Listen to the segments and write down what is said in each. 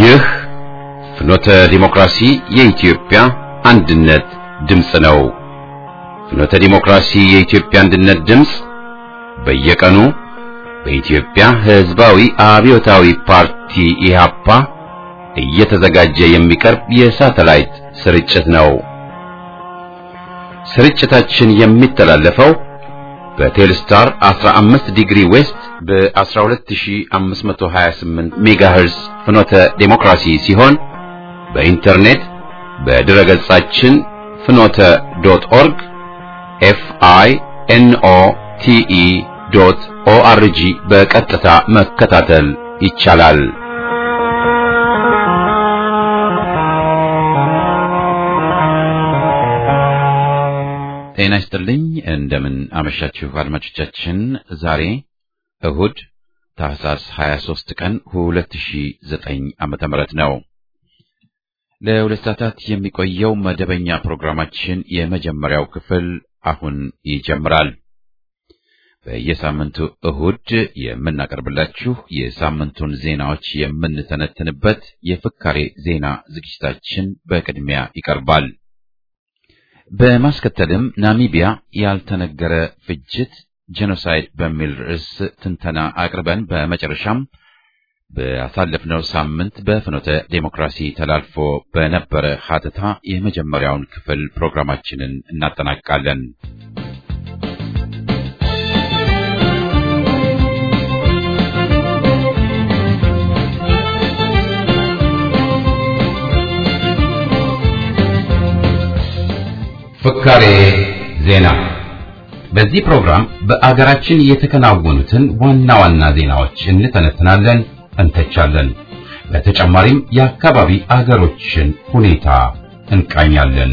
ይህ ፍኖተ ዲሞክራሲ የኢትዮጵያ አንድነት ድምፅ ነው። ፍኖተ ዲሞክራሲ የኢትዮጵያ አንድነት ድምፅ በየቀኑ በኢትዮጵያ ሕዝባዊ አብዮታዊ ፓርቲ ኢህአፓ እየተዘጋጀ የሚቀርብ የሳተላይት ስርጭት ነው። ስርጭታችን የሚተላለፈው በቴልስታር 15 ዲግሪ ዌስት በ12528 ሜጋሄርስ ፍኖተ ዴሞክራሲ ሲሆን በኢንተርኔት በድረ ገጻችን ፍኖተ ዶት ኦርግ ኤፍ አይ ኤን ኦ ቲ ኢ ዶት ኦ አር ጂ በቀጥታ መከታተል ይቻላል። ጤና ይስጥልኝ። እንደምን አመሻችሁ አድማጮቻችን። ዛሬ እሁድ ታህሳስ 23 ቀን 2009 ዓመተ ምህረት ነው። ለሁለት ሰዓታት የሚቆየው መደበኛ ፕሮግራማችን የመጀመሪያው ክፍል አሁን ይጀምራል። በየሳምንቱ እሁድ የምናቀርብላችሁ የሳምንቱን ዜናዎች የምንተነትንበት የፍካሬ ዜና ዝግጅታችን በቅድሚያ ይቀርባል። በማስከተልም ናሚቢያ ያልተነገረ ፍጅት ጄኖሳይድ በሚል ርዕስ ትንተና አቅርበን በመጨረሻም በአሳለፍነው ሳምንት በፍኖተ ዴሞክራሲ ተላልፎ በነበረ ሀተታ የመጀመሪያውን ክፍል ፕሮግራማችንን እናጠናቅቃለን። ፍካሬ ዜና። በዚህ ፕሮግራም በአገራችን የተከናወኑትን ዋና ዋና ዜናዎች እንተነትናለን፣ እንተቻለን። በተጨማሪም የአካባቢ አገሮችን ሁኔታ እንቃኛለን።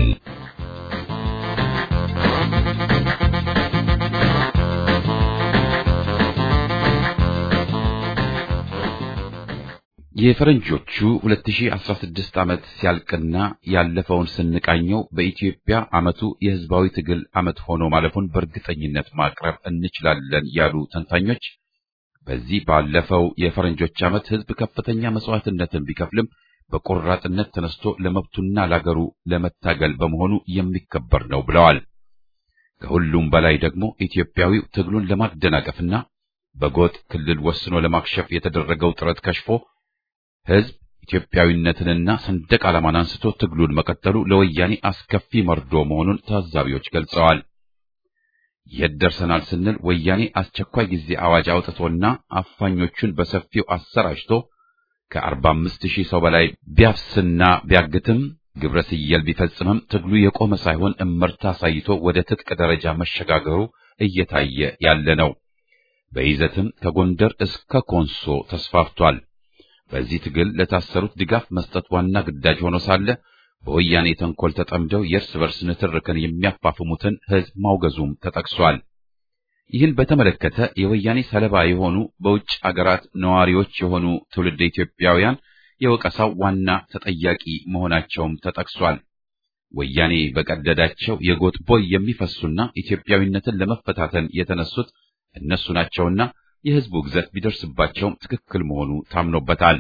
የፈረንጆቹ 2016 ዓመት ሲያልቅና ያለፈውን ስንቃኘው በኢትዮጵያ ዓመቱ የሕዝባዊ ትግል ዓመት ሆኖ ማለፉን በእርግጠኝነት ማቅረብ እንችላለን ያሉ ተንታኞች በዚህ ባለፈው የፈረንጆች ዓመት ሕዝብ ከፍተኛ መስዋዕትነትን ቢከፍልም በቆራጥነት ተነስቶ ለመብቱና ለአገሩ ለመታገል በመሆኑ የሚከበር ነው ብለዋል። ከሁሉም በላይ ደግሞ ኢትዮጵያዊው ትግሉን ለማደናቀፍና በጎጥ ክልል ወስኖ ለማክሸፍ የተደረገው ጥረት ከሽፎ ሕዝብ ኢትዮጵያዊነትንና ሰንደቅ ዓላማን አንስቶ ትግሉን መቀጠሉ ለወያኔ አስከፊ መርዶ መሆኑን ታዛቢዎች ገልጸዋል። የት ደርሰናል ስንል ወያኔ አስቸኳይ ጊዜ አዋጅ አውጥቶና አፋኞቹን በሰፊው አሰራጭቶ ከአርባ አምስት ሺህ ሰው በላይ ቢያፍስና ቢያግትም ግብረ ስየል ቢፈጽምም ትግሉ የቆመ ሳይሆን እመርታ አሳይቶ ወደ ትጥቅ ደረጃ መሸጋገሩ እየታየ ያለ ነው። በይዘትም ከጎንደር እስከ ኮንሶ ተስፋፍቷል። በዚህ ትግል ለታሰሩት ድጋፍ መስጠት ዋና ግዳጅ ሆኖ ሳለ በወያኔ ተንኮል ተጠምደው የእርስ በርስ ንትርክን የሚያፋፍሙትን ሕዝብ ማውገዙም ተጠቅሷል። ይህን በተመለከተ የወያኔ ሰለባ የሆኑ በውጭ አገራት ነዋሪዎች የሆኑ ትውልድ ኢትዮጵያውያን የወቀሳው ዋና ተጠያቂ መሆናቸውም ተጠቅሷል። ወያኔ በቀደዳቸው የጎጥ ቦይ የሚፈሱና ኢትዮጵያዊነትን ለመፈታተን የተነሱት እነሱ ናቸውና የሕዝቡ ግዘት ቢደርስባቸውም ትክክል መሆኑ ታምኖበታል።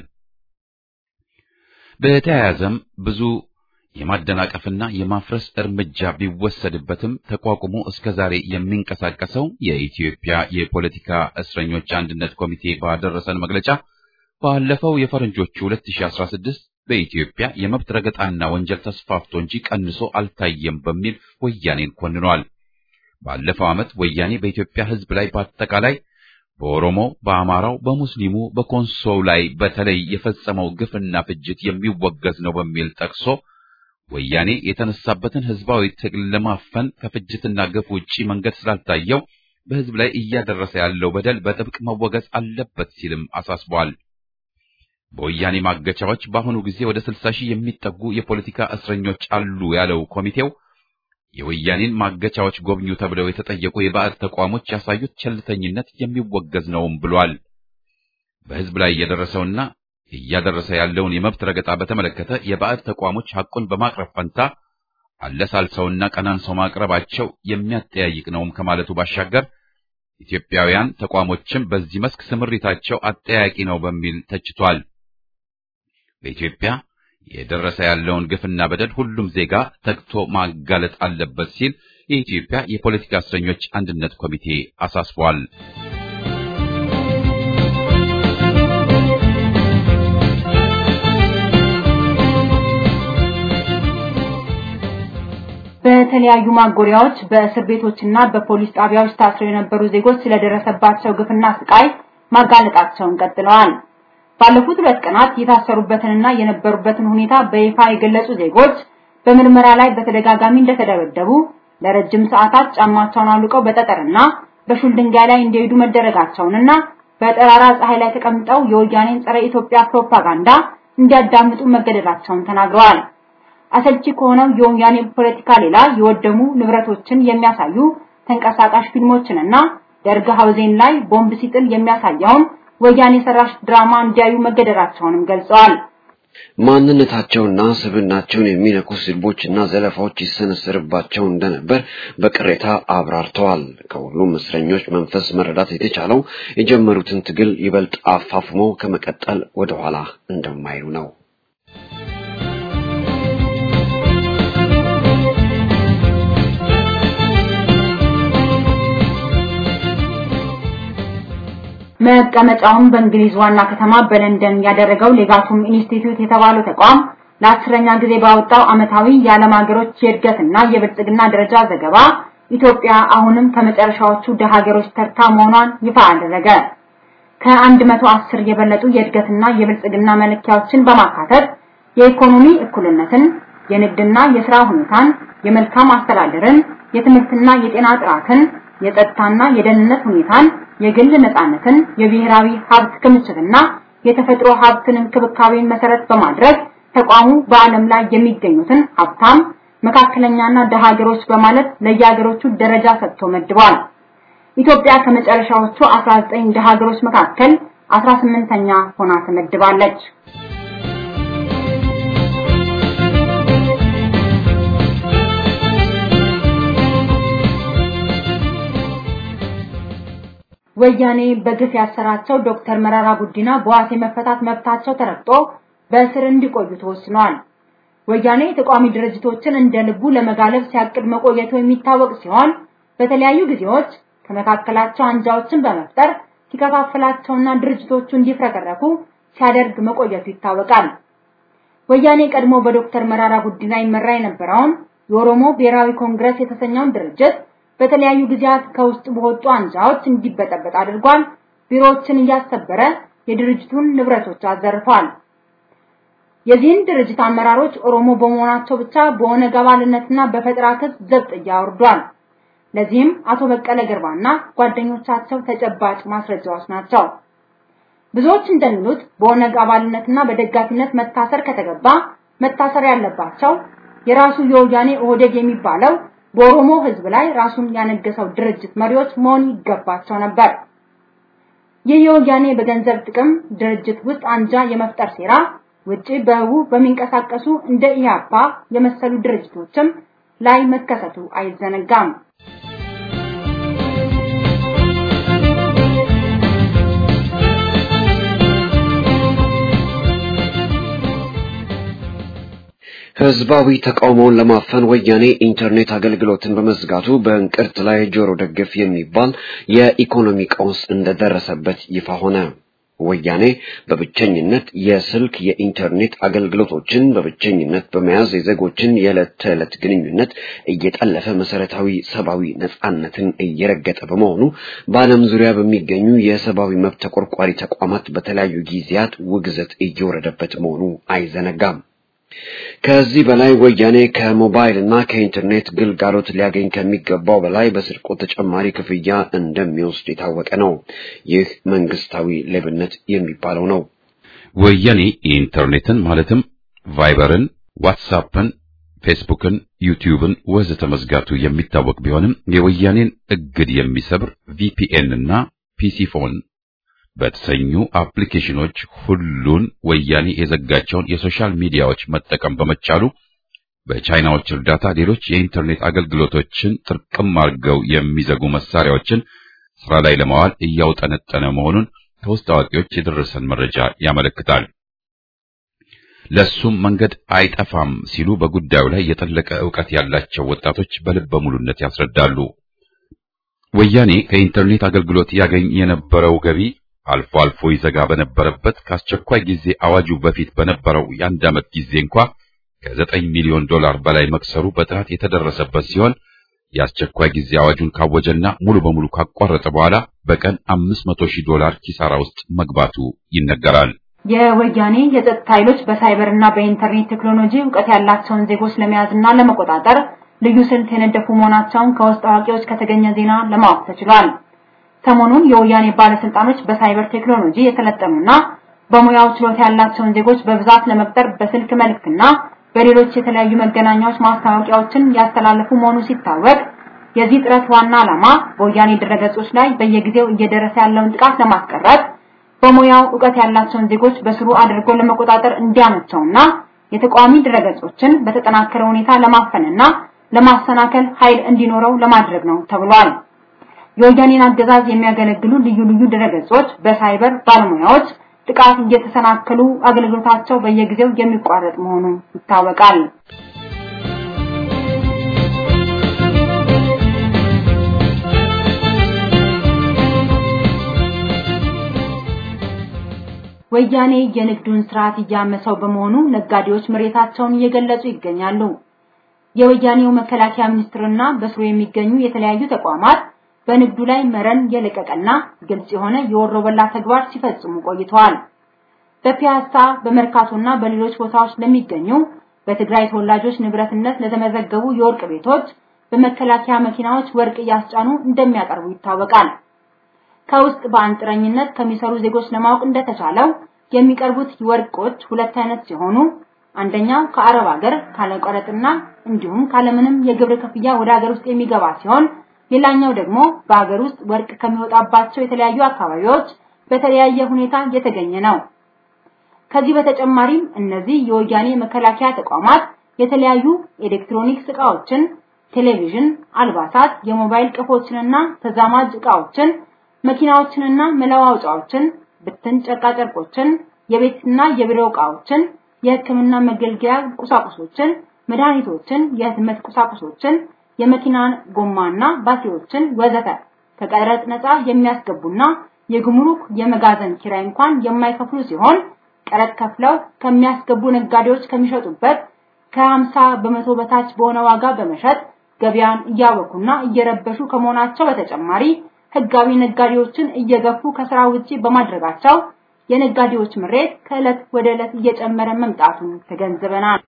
በተያያዘም ብዙ የማደናቀፍና የማፍረስ እርምጃ ቢወሰድበትም ተቋቁሞ እስከ ዛሬ የሚንቀሳቀሰው የኢትዮጵያ የፖለቲካ እስረኞች አንድነት ኮሚቴ ባደረሰን መግለጫ ባለፈው የፈረንጆቹ 2016 በኢትዮጵያ የመብት ረገጣና ወንጀል ተስፋፍቶ እንጂ ቀንሶ አልታየም በሚል ወያኔን ኮንኗል። ባለፈው ዓመት ወያኔ በኢትዮጵያ ሕዝብ ላይ በአጠቃላይ በኦሮሞ፣ በአማራው፣ በሙስሊሙ፣ በኮንሶው ላይ በተለይ የፈጸመው ግፍና ፍጅት የሚወገዝ ነው በሚል ጠቅሶ ወያኔ የተነሳበትን ሕዝባዊ ትግል ለማፈን ከፍጅትና ግፍ ውጪ መንገድ ስላልታየው በሕዝብ ላይ እያደረሰ ያለው በደል በጥብቅ መወገዝ አለበት ሲልም አሳስቧል። በወያኔ ማገቻዎች በአሁኑ ጊዜ ወደ 60 ሺህ የሚጠጉ የፖለቲካ እስረኞች አሉ ያለው ኮሚቴው የወያኔን ማገቻዎች ጎብኙ ተብለው የተጠየቁ የባዕድ ተቋሞች ያሳዩት ቸልተኝነት የሚወገዝ ነውም ብሏል። በሕዝብ ላይ እየደረሰውና እያደረሰ ያለውን የመብት ረገጣ በተመለከተ የባዕድ ተቋሞች ሐቁን በማቅረብ ፈንታ አለሳልሰውና ቀናንሰው ማቅረባቸው የሚያጠያይቅ ነውም ከማለቱ ባሻገር ኢትዮጵያውያን ተቋሞችም በዚህ መስክ ስምሪታቸው አጠያቂ ነው በሚል ተችቷል። በኢትዮጵያ የደረሰ ያለውን ግፍና በደል ሁሉም ዜጋ ተግቶ ማጋለጥ አለበት ሲል የኢትዮጵያ የፖለቲካ እስረኞች አንድነት ኮሚቴ አሳስቧል። በተለያዩ ማጎሪያዎች በእስር ቤቶችና በፖሊስ ጣቢያዎች ታስረው የነበሩ ዜጎች ስለደረሰባቸው ግፍና ስቃይ ማጋለጣቸውን ቀጥለዋል። ባለፉት ሁለት ቀናት የታሰሩበትንና የነበሩበትን ሁኔታ በይፋ የገለጹ ዜጎች በምርመራ ላይ በተደጋጋሚ እንደተደበደቡ፣ ለረጅም ሰዓታት ጫማቸውን አውልቀው በጠጠርና በሹል ድንጋይ ላይ እንዲሄዱ መደረጋቸውንና በጠራራ ፀሐይ ላይ ተቀምጠው የወያኔን ጸረ ኢትዮጵያ ፕሮፓጋንዳ እንዲያዳምጡ መገደዳቸውን ተናግረዋል። አሰልቺ ከሆነው የወያኔ ፖለቲካ ሌላ የወደሙ ንብረቶችን የሚያሳዩ ተንቀሳቃሽ ፊልሞችንና ደርግ ሀውዜን ላይ ቦምብ ሲጥል የሚያሳየውን ወያኔ ሰራሽ ድራማ እንዲያዩ መገደዳቸውንም ገልጸዋል። ማንነታቸውና ስብናቸውን የሚነኩ ስድቦችና ዘለፋዎች ይሰነሰርባቸው እንደነበር በቅሬታ አብራርተዋል። ከሁሉም እስረኞች መንፈስ መረዳት የተቻለው የጀመሩትን ትግል ይበልጥ አፋፍሞ ከመቀጠል ወደኋላ እንደማይሉ ነው። መቀመጫውን በእንግሊዝ ዋና ከተማ በለንደን ያደረገው ሌጋቱም ኢንስቲትዩት የተባለው ተቋም ለአስረኛ ጊዜ ባወጣው ዓመታዊ የዓለም ሀገሮች የእድገትና የብልጽግና ደረጃ ዘገባ ኢትዮጵያ አሁንም ከመጨረሻዎቹ ደሃ ሀገሮች ተርታ መሆኗን ይፋ አደረገ። ከ110 የበለጡ የእድገትና የብልጽግና መለኪያዎችን በማካተት የኢኮኖሚ እኩልነትን፣ የንግድና የሥራ ሁኔታን፣ የመልካም አስተዳደርን፣ የትምህርትና የጤና ጥራትን፣ የጸጥታና የደህንነት ሁኔታን የግል ነፃነትን፣ የብሔራዊ ሀብት ክምችትና የተፈጥሮ ሀብትን እንክብካቤን መሰረት በማድረግ ተቋሙ በዓለም ላይ የሚገኙትን ሀብታም፣ መካከለኛና ደሃ ሀገሮች በማለት ለየሀገሮቹ ደረጃ ሰጥቶ መድቧል። ኢትዮጵያ ከመጨረሻዎቹ 19 ደሃ ሀገሮች መካከል 18ኛ ሆና ተመድባለች። ወያኔ በግፍ ያሰራቸው ዶክተር መራራ ጉዲና በዋስ የመፈታት መብታቸው ተረግጦ በእስር እንዲቆዩ ተወስኗል። ወያኔ ተቋሚ ድርጅቶችን እንደ ልቡ ለመጋለብ ሲያቅድ መቆየቱ የሚታወቅ ሲሆን በተለያዩ ጊዜዎች ከመካከላቸው አንጃዎችን በመፍጠር ሲከፋፍላቸውና ድርጅቶቹ እንዲፍረከረኩ ሲያደርግ መቆየቱ ይታወቃል። ወያኔ ቀድሞ በዶክተር መራራ ጉዲና ይመራ የነበረውን የኦሮሞ ብሔራዊ ኮንግረስ የተሰኘውን ድርጅት በተለያዩ ጊዜያት ከውስጥ በወጡ አንጃዎች እንዲበጠበጥ አድርጓል። ቢሮዎችን እያሰበረ የድርጅቱን ንብረቶች አዘርፏል። የዚህን ድርጅት አመራሮች ኦሮሞ በመሆናቸው ብቻ በኦነግ አባልነትና በፈጠራ ክስ ዘብጥ እያወርዷል። ለዚህም አቶ በቀለ ገርባና ጓደኞቻቸው ተጨባጭ ማስረጃዎች ናቸው። ብዙዎች እንደሚሉት በኦነግ አባልነትና በደጋፊነት መታሰር ከተገባ መታሰር ያለባቸው የራሱ የወያኔ ኦህዴድ የሚባለው በኦሮሞ ሕዝብ ላይ ራሱን ያነገሰው ድርጅት መሪዎች መሆን ይገባቸው ነበር። ይህ የወያኔ በገንዘብ ጥቅም ድርጅት ውስጥ አንጃ የመፍጠር ሴራ ውጪ በህቡ በሚንቀሳቀሱ እንደ ኢህአፓ የመሰሉ ድርጅቶችም ላይ መከሰቱ አይዘነጋም። ህዝባዊ ተቃውሞውን ለማፈን ወያኔ ኢንተርኔት አገልግሎትን በመዝጋቱ በእንቅርት ላይ ጆሮ ደግፍ የሚባል የኢኮኖሚ ቀውስ እንደደረሰበት ይፋ ሆነ። ወያኔ በብቸኝነት የስልክ የኢንተርኔት አገልግሎቶችን በብቸኝነት በመያዝ የዜጎችን የዕለት ተዕለት ግንኙነት እየጠለፈ መሰረታዊ ሰብአዊ ነጻነትን እየረገጠ በመሆኑ በዓለም ዙሪያ በሚገኙ የሰብአዊ መብት ተቆርቋሪ ተቋማት በተለያዩ ጊዜያት ውግዘት እየወረደበት መሆኑ አይዘነጋም። ከዚህ በላይ ወያኔ ከሞባይል እና ከኢንተርኔት ግልጋሎት ሊያገኝ ከሚገባው በላይ በስርቆት ተጨማሪ ክፍያ እንደሚወስድ የታወቀ ነው። ይህ መንግስታዊ ሌብነት የሚባለው ነው። ወያኔ ኢንተርኔትን ማለትም ቫይበርን፣ ዋትሳፕን፣ ፌስቡክን፣ ዩቲዩብን ወዘተ መዝጋቱ የሚታወቅ ቢሆንም የወያኔን እግድ የሚሰብር ቪፒኤን እና ፒሲፎን በተሰኙ አፕሊኬሽኖች ሁሉን ወያኔ የዘጋቸውን የሶሻል ሚዲያዎች መጠቀም በመቻሉ በቻይናዎች እርዳታ ሌሎች የኢንተርኔት አገልግሎቶችን ጥርቅም አድርገው የሚዘጉ መሳሪያዎችን ስራ ላይ ለማዋል እያውጠነጠነ መሆኑን ከውስጥ አዋቂዎች የደረሰን መረጃ ያመለክታል። ለሱም መንገድ አይጠፋም ሲሉ በጉዳዩ ላይ የጠለቀ ዕውቀት ያላቸው ወጣቶች በልበ ሙሉነት ያስረዳሉ። ወያኔ ከኢንተርኔት አገልግሎት ያገኝ የነበረው ገቢ አልፎ አልፎ ይዘጋ በነበረበት ከአስቸኳይ ጊዜ አዋጁ በፊት በነበረው የአንድ ዓመት ጊዜ እንኳ ከዘጠኝ ሚሊዮን ዶላር በላይ መክሰሩ በጥናት የተደረሰበት ሲሆን የአስቸኳይ ጊዜ አዋጁን ካወጀና ሙሉ በሙሉ ካቋረጠ በኋላ በቀን አምስት መቶ ሺህ ዶላር ኪሳራ ውስጥ መግባቱ ይነገራል። የወያኔ የጸጥታ ኃይሎች በሳይበር እና በኢንተርኔት ቴክኖሎጂ እውቀት ያላቸውን ዜጎች ለመያዝና ለመቆጣጠር ልዩ ስልት የነደፉ መሆናቸውን ከውስጥ አዋቂዎች ከተገኘ ዜና ለማወቅ ተችሏል። ሰሞኑን የወያኔ ባለስልጣኖች በሳይበር ቴክኖሎጂ የተለጠኑና በሙያው ችሎታ ያላቸውን ዜጎች በብዛት ለመቅጠር በስልክ መልእክትና በሌሎች የተለያዩ መገናኛዎች ማስታወቂያዎችን ያስተላለፉ መሆኑ ሲታወቅ የዚህ ጥረት ዋና ዓላማ በወያኔ ድረገጾች ላይ በየጊዜው እየደረሰ ያለውን ጥቃት ለማስቀረት በሙያው ዕውቀት ያላቸውን ዜጎች በስሩ አድርጎ ለመቆጣጠር እንዲያመቸውና የተቃዋሚ ድረገጾችን በተጠናከረ ሁኔታ ለማፈንና ለማሰናከል ኃይል እንዲኖረው ለማድረግ ነው ተብሏል። የወያኔን አገዛዝ የሚያገለግሉ ልዩ ልዩ ድረገጾች በሳይበር ባለሙያዎች ጥቃት እየተሰናከሉ አገልግሎታቸው በየጊዜው የሚቋረጥ መሆኑ ይታወቃል። ወያኔ የንግዱን ስርዓት እያመሰው በመሆኑ ነጋዴዎች ምሬታቸውን እየገለጹ ይገኛሉ። የወያኔው መከላከያ ሚኒስትርና በስሩ የሚገኙ የተለያዩ ተቋማት በንግዱ ላይ መረን የለቀቀና ግልጽ የሆነ የወሮበላ ተግባር ሲፈጽሙ ቆይተዋል። በፒያሳ በመርካቶና በሌሎች ቦታዎች ለሚገኙ በትግራይ ተወላጆች ንብረትነት ለተመዘገቡ የወርቅ ቤቶች በመከላከያ መኪናዎች ወርቅ እያስጫኑ እንደሚያቀርቡ ይታወቃል። ከውስጥ በአንጥረኝነት ከሚሰሩ ዜጎች ለማወቅ እንደተቻለው የሚቀርቡት ወርቆች ሁለት አይነት ሲሆኑ አንደኛው ከአረብ ሀገር ካለቀረጥና እንዲሁም ካለምንም የግብር ክፍያ ወደ ሀገር ውስጥ የሚገባ ሲሆን ሌላኛው ደግሞ በሀገር ውስጥ ወርቅ ከሚወጣባቸው የተለያዩ አካባቢዎች በተለያየ ሁኔታ የተገኘ ነው። ከዚህ በተጨማሪም እነዚህ የወያኔ መከላከያ ተቋማት የተለያዩ ኤሌክትሮኒክስ ዕቃዎችን፣ ቴሌቪዥን፣ አልባሳት፣ የሞባይል ቅፎችንና ተዛማጅ ዕቃዎችን፣ መኪናዎችንና መለዋወጫዎችን፣ ብትን ጨርቃጨርቆችን፣ የቤትና የቢሮ ዕቃዎችን፣ የሕክምና መገልገያ ቁሳቁሶችን፣ መድኃኒቶችን፣ የህትመት ቁሳቁሶችን፣ የመኪናን ጎማና ባትሪዎችን ወዘተ ከቀረጥ ነፃ የሚያስገቡና የጉምሩክ የመጋዘን ኪራይ እንኳን የማይከፍሉ ሲሆን ቀረጥ ከፍለው ከሚያስገቡ ነጋዴዎች ከሚሸጡበት ከ50 በመቶ በታች በሆነ ዋጋ በመሸጥ ገበያን እያወኩና እየረበሹ ከመሆናቸው በተጨማሪ ህጋዊ ነጋዴዎችን እየገፉ ከስራ ውጪ በማድረጋቸው የነጋዴዎች ምሬት ከዕለት ወደ ዕለት እየጨመረ መምጣቱን ተገንዝበናል።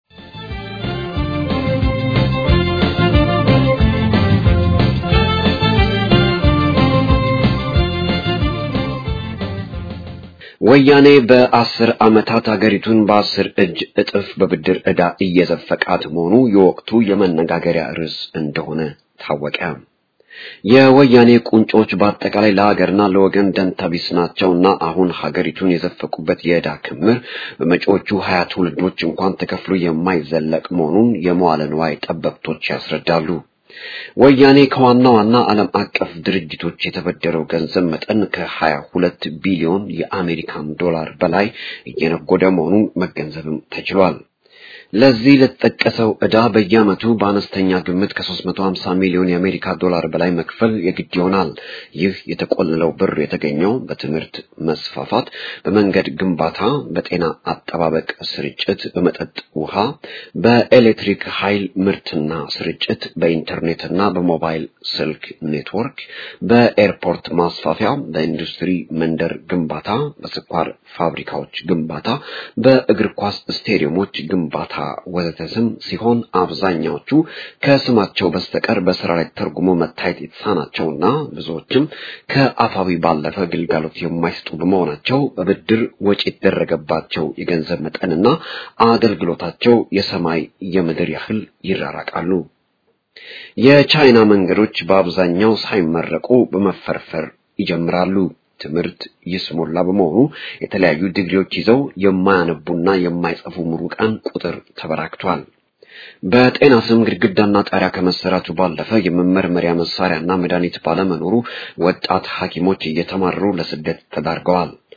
ወያኔ በአስር ዓመታት አገሪቱን በአስር እጅ እጥፍ በብድር ዕዳ እየዘፈቃት መሆኑ የወቅቱ የመነጋገሪያ ርዕስ እንደሆነ ታወቀ። የወያኔ ቁንጮች በአጠቃላይ ለሀገርና ለወገን ደንታቢስ ናቸውና አሁን ሀገሪቱን የዘፈቁበት የዕዳ ክምር በመጪዎቹ ሀያ ትውልዶች እንኳን ተከፍሎ የማይዘለቅ መሆኑን የመዋለ ንዋይ ጠበብቶች ያስረዳሉ። ወያኔ ከዋና ዋና ዓለም አቀፍ ድርጅቶች የተበደረው ገንዘብ መጠን ከሀያ ሁለት ቢሊዮን የአሜሪካን ዶላር በላይ እየነጎደ መሆኑን መገንዘብም ተችሏል። ለዚህ ለተጠቀሰው ዕዳ በየዓመቱ በአነስተኛ ግምት ከ350 ሚሊዮን የአሜሪካ ዶላር በላይ መክፈል የግድ ይሆናል። ይህ የተቆለለው ብር የተገኘው በትምህርት መስፋፋት፣ በመንገድ ግንባታ፣ በጤና አጠባበቅ ስርጭት፣ በመጠጥ ውሃ፣ በኤሌክትሪክ ኃይል ምርትና ስርጭት፣ በኢንተርኔትና በሞባይል ስልክ ኔትወርክ፣ በኤርፖርት ማስፋፊያ፣ በኢንዱስትሪ መንደር ግንባታ፣ በስኳር ፋብሪካዎች ግንባታ፣ በእግር ኳስ ስቴዲየሞች ግንባታ ወዘተ ስም ሲሆን አብዛኛዎቹ ከስማቸው በስተቀር በስራ ላይ ተርጉሞ መታየት የተሳናቸውና ብዙዎችም ከአፋዊ ባለፈ ግልጋሎት የማይሰጡ በመሆናቸው በብድር ወጪ የተደረገባቸው የገንዘብ መጠንና አገልግሎታቸው የሰማይ የምድር ያህል ይራራቃሉ። የቻይና መንገዶች በአብዛኛው ሳይመረቁ በመፈርፈር ይጀምራሉ። ትምህርት ይስሞላ በመሆኑ የተለያዩ ዲግሪዎች ይዘው የማያነቡና የማይጽፉ ምሩቃን ቁጥር ተበራክቷል። በጤና ስም ግድግዳና ጣሪያ ከመሰራቱ ባለፈ የመመርመሪያ መሳሪያና መድኃኒት ባለመኖሩ ወጣት ሐኪሞች እየተማረሩ ለስደት ተዳርገዋል።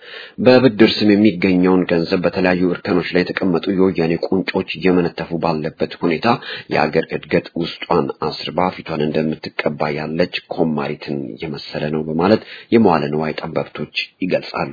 በብድር ስም የሚገኘውን ገንዘብ በተለያዩ እርከኖች ላይ የተቀመጡ የወያኔ ቁንጮች እየመነተፉ ባለበት ሁኔታ የአገር እድገት ውስጧን አስርባ ፊቷን እንደምትቀባ ያለች ኮማሪትን የመሰለ ነው በማለት የመዋለ ንዋይ ጠበብቶች ይገልጻሉ።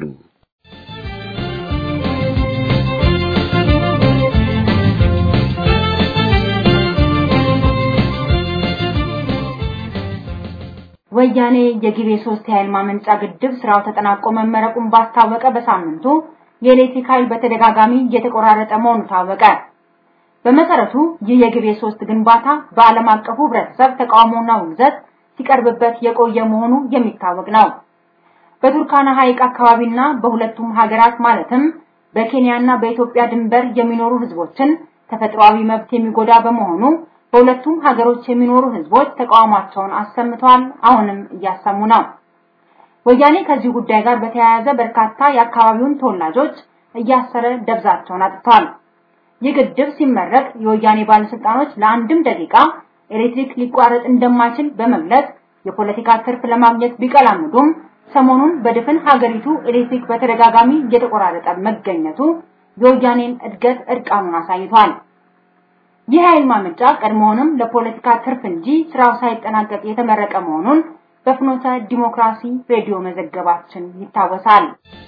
ወያኔ የጊቤ ሶስት የኃይል ማመንጫ ግድብ ስራው ተጠናቆ መመረቁን ባስታወቀ በሳምንቱ የኤሌክትሪክ ኃይል በተደጋጋሚ እየተቆራረጠ መሆኑ ታወቀ። በመሰረቱ ይህ የጊቤ ሶስት ግንባታ በዓለም አቀፉ ህብረተሰብ ተቃውሞና ውግዘት ሲቀርብበት የቆየ መሆኑ የሚታወቅ ነው። በቱርካና ሐይቅ አካባቢና በሁለቱም ሀገራት ማለትም በኬንያና በኢትዮጵያ ድንበር የሚኖሩ ህዝቦችን ተፈጥሯዊ መብት የሚጎዳ በመሆኑ በሁለቱም ሀገሮች የሚኖሩ ህዝቦች ተቃውሟቸውን አሰምተዋል። አሁንም እያሰሙ ነው። ወያኔ ከዚህ ጉዳይ ጋር በተያያዘ በርካታ የአካባቢውን ተወላጆች እያሰረ ደብዛቸውን አጥተዋል። ይህ ግድብ ሲመረቅ የወያኔ ባለስልጣኖች ለአንድም ደቂቃ ኤሌክትሪክ ሊቋረጥ እንደማይችል በመግለጽ የፖለቲካ ትርፍ ለማግኘት ቢቀላምዱም ሰሞኑን በድፍን ሀገሪቱ ኤሌክትሪክ በተደጋጋሚ እየተቆራረጠ መገኘቱ የወያኔን እድገት እርቃኑን አሳይቷል። ይህ ኃይል ማመንጫ ቀድሞውንም ለፖለቲካ ትርፍ እንጂ ስራው ሳይጠናቀቅ የተመረቀ መሆኑን በፍኖተ ዲሞክራሲ ሬዲዮ መዘገባችን ይታወሳል።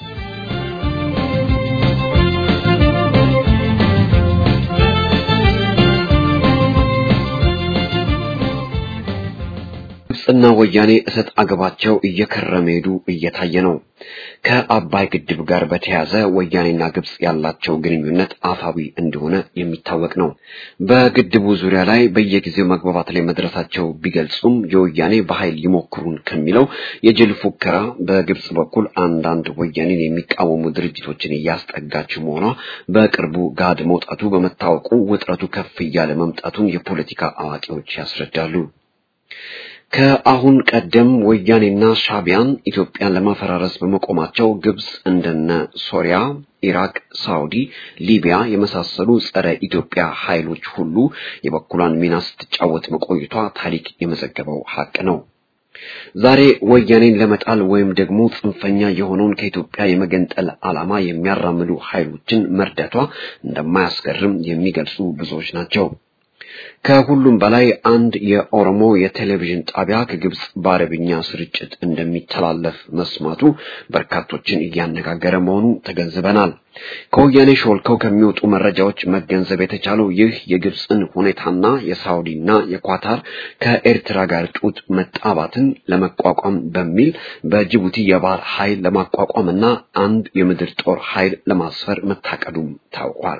ግብጽና ወያኔ እሰጥ አገባቸው እየከረመ ሄዱ እየታየ ነው። ከአባይ ግድብ ጋር በተያያዘ ወያኔና ግብጽ ያላቸው ግንኙነት አፋዊ እንደሆነ የሚታወቅ ነው። በግድቡ ዙሪያ ላይ በየጊዜው መግባባት ላይ መድረሳቸው ቢገልጹም የወያኔ በኃይል ይሞክሩን ከሚለው የጅል ፉከራ በግብጽ በኩል አንዳንድ ወያኔን የሚቃወሙ ድርጅቶችን እያስጠጋችው መሆኗ በቅርቡ ጋድ መውጣቱ በመታወቁ ውጥረቱ ከፍ እያለ መምጣቱን የፖለቲካ አዋቂዎች ያስረዳሉ። ከአሁን ቀደም ወያኔና ሻቢያን ኢትዮጵያን ለማፈራረስ በመቆማቸው ግብጽ እንደነ ሶሪያ፣ ኢራቅ፣ ሳውዲ፣ ሊቢያ የመሳሰሉ ጸረ ኢትዮጵያ ኃይሎች ሁሉ የበኩሏን ሚና ስትጫወት መቆየቷ ታሪክ የመዘገበው ሀቅ ነው። ዛሬ ወያኔን ለመጣል ወይም ደግሞ ጽንፈኛ የሆነውን ከኢትዮጵያ የመገንጠል ዓላማ የሚያራምዱ ኃይሎችን መርዳቷ እንደማያስገርም የሚገልጹ ብዙዎች ናቸው። ከሁሉም በላይ አንድ የኦሮሞ የቴሌቪዥን ጣቢያ ከግብጽ በአረብኛ ስርጭት እንደሚተላለፍ መስማቱ በርካቶችን እያነጋገረ መሆኑ ተገንዝበናል። ከወያኔ ሾልከው ከሚወጡ መረጃዎች መገንዘብ የተቻለው ይህ የግብጽን ሁኔታና የሳውዲና የኳታር ከኤርትራ ጋር ጡት መጣባትን ለመቋቋም በሚል በጅቡቲ የባህር ኃይል ለማቋቋምና አንድ የምድር ጦር ኃይል ለማስፈር መታቀዱም ታውቋል።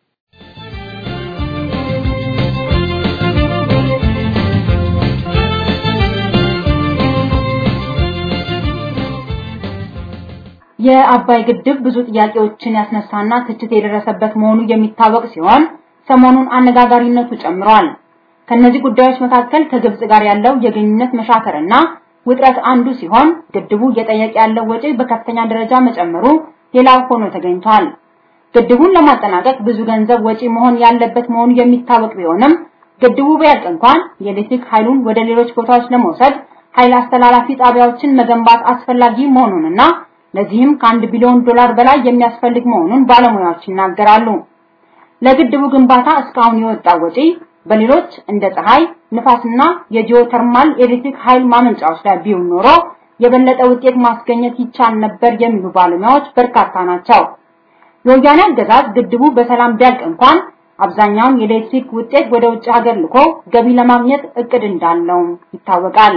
የአባይ ግድብ ብዙ ጥያቄዎችን ያስነሳና ትችት የደረሰበት መሆኑ የሚታወቅ ሲሆን ሰሞኑን አነጋጋሪነቱ ጨምሯል። ከነዚህ ጉዳዮች መካከል ከግብጽ ጋር ያለው የግንኙነት መሻከርና ውጥረት አንዱ ሲሆን ግድቡ እየጠየቀ ያለው ወጪ በከፍተኛ ደረጃ መጨመሩ ሌላው ሆኖ ተገኝቷል። ግድቡን ለማጠናቀቅ ብዙ ገንዘብ ወጪ መሆን ያለበት መሆኑ የሚታወቅ ቢሆንም ግድቡ ቢያልቅ እንኳን የኤሌክትሪክ ኃይሉን ወደ ሌሎች ቦታዎች ለመውሰድ ኃይል አስተላላፊ ጣቢያዎችን መገንባት አስፈላጊ መሆኑንና ለዚህም ከአንድ ቢሊዮን ዶላር በላይ የሚያስፈልግ መሆኑን ባለሙያዎች ይናገራሉ። ለግድቡ ግንባታ እስካሁን የወጣው ወጪ በሌሎች እንደ ፀሐይ፣ ንፋስና የጂኦተርማል ኤሌክትሪክ ኃይል ማመንጫዎች ላይ ቢውል ኖሮ የበለጠ ውጤት ማስገኘት ይቻል ነበር የሚሉ ባለሙያዎች በርካታ ናቸው። የወያኔ አገዛዝ ግድቡ በሰላም ቢያልቅ እንኳን አብዛኛውን የኤሌክትሪክ ውጤት ወደ ውጭ ሀገር ልኮ ገቢ ለማግኘት እቅድ እንዳለው ይታወቃል።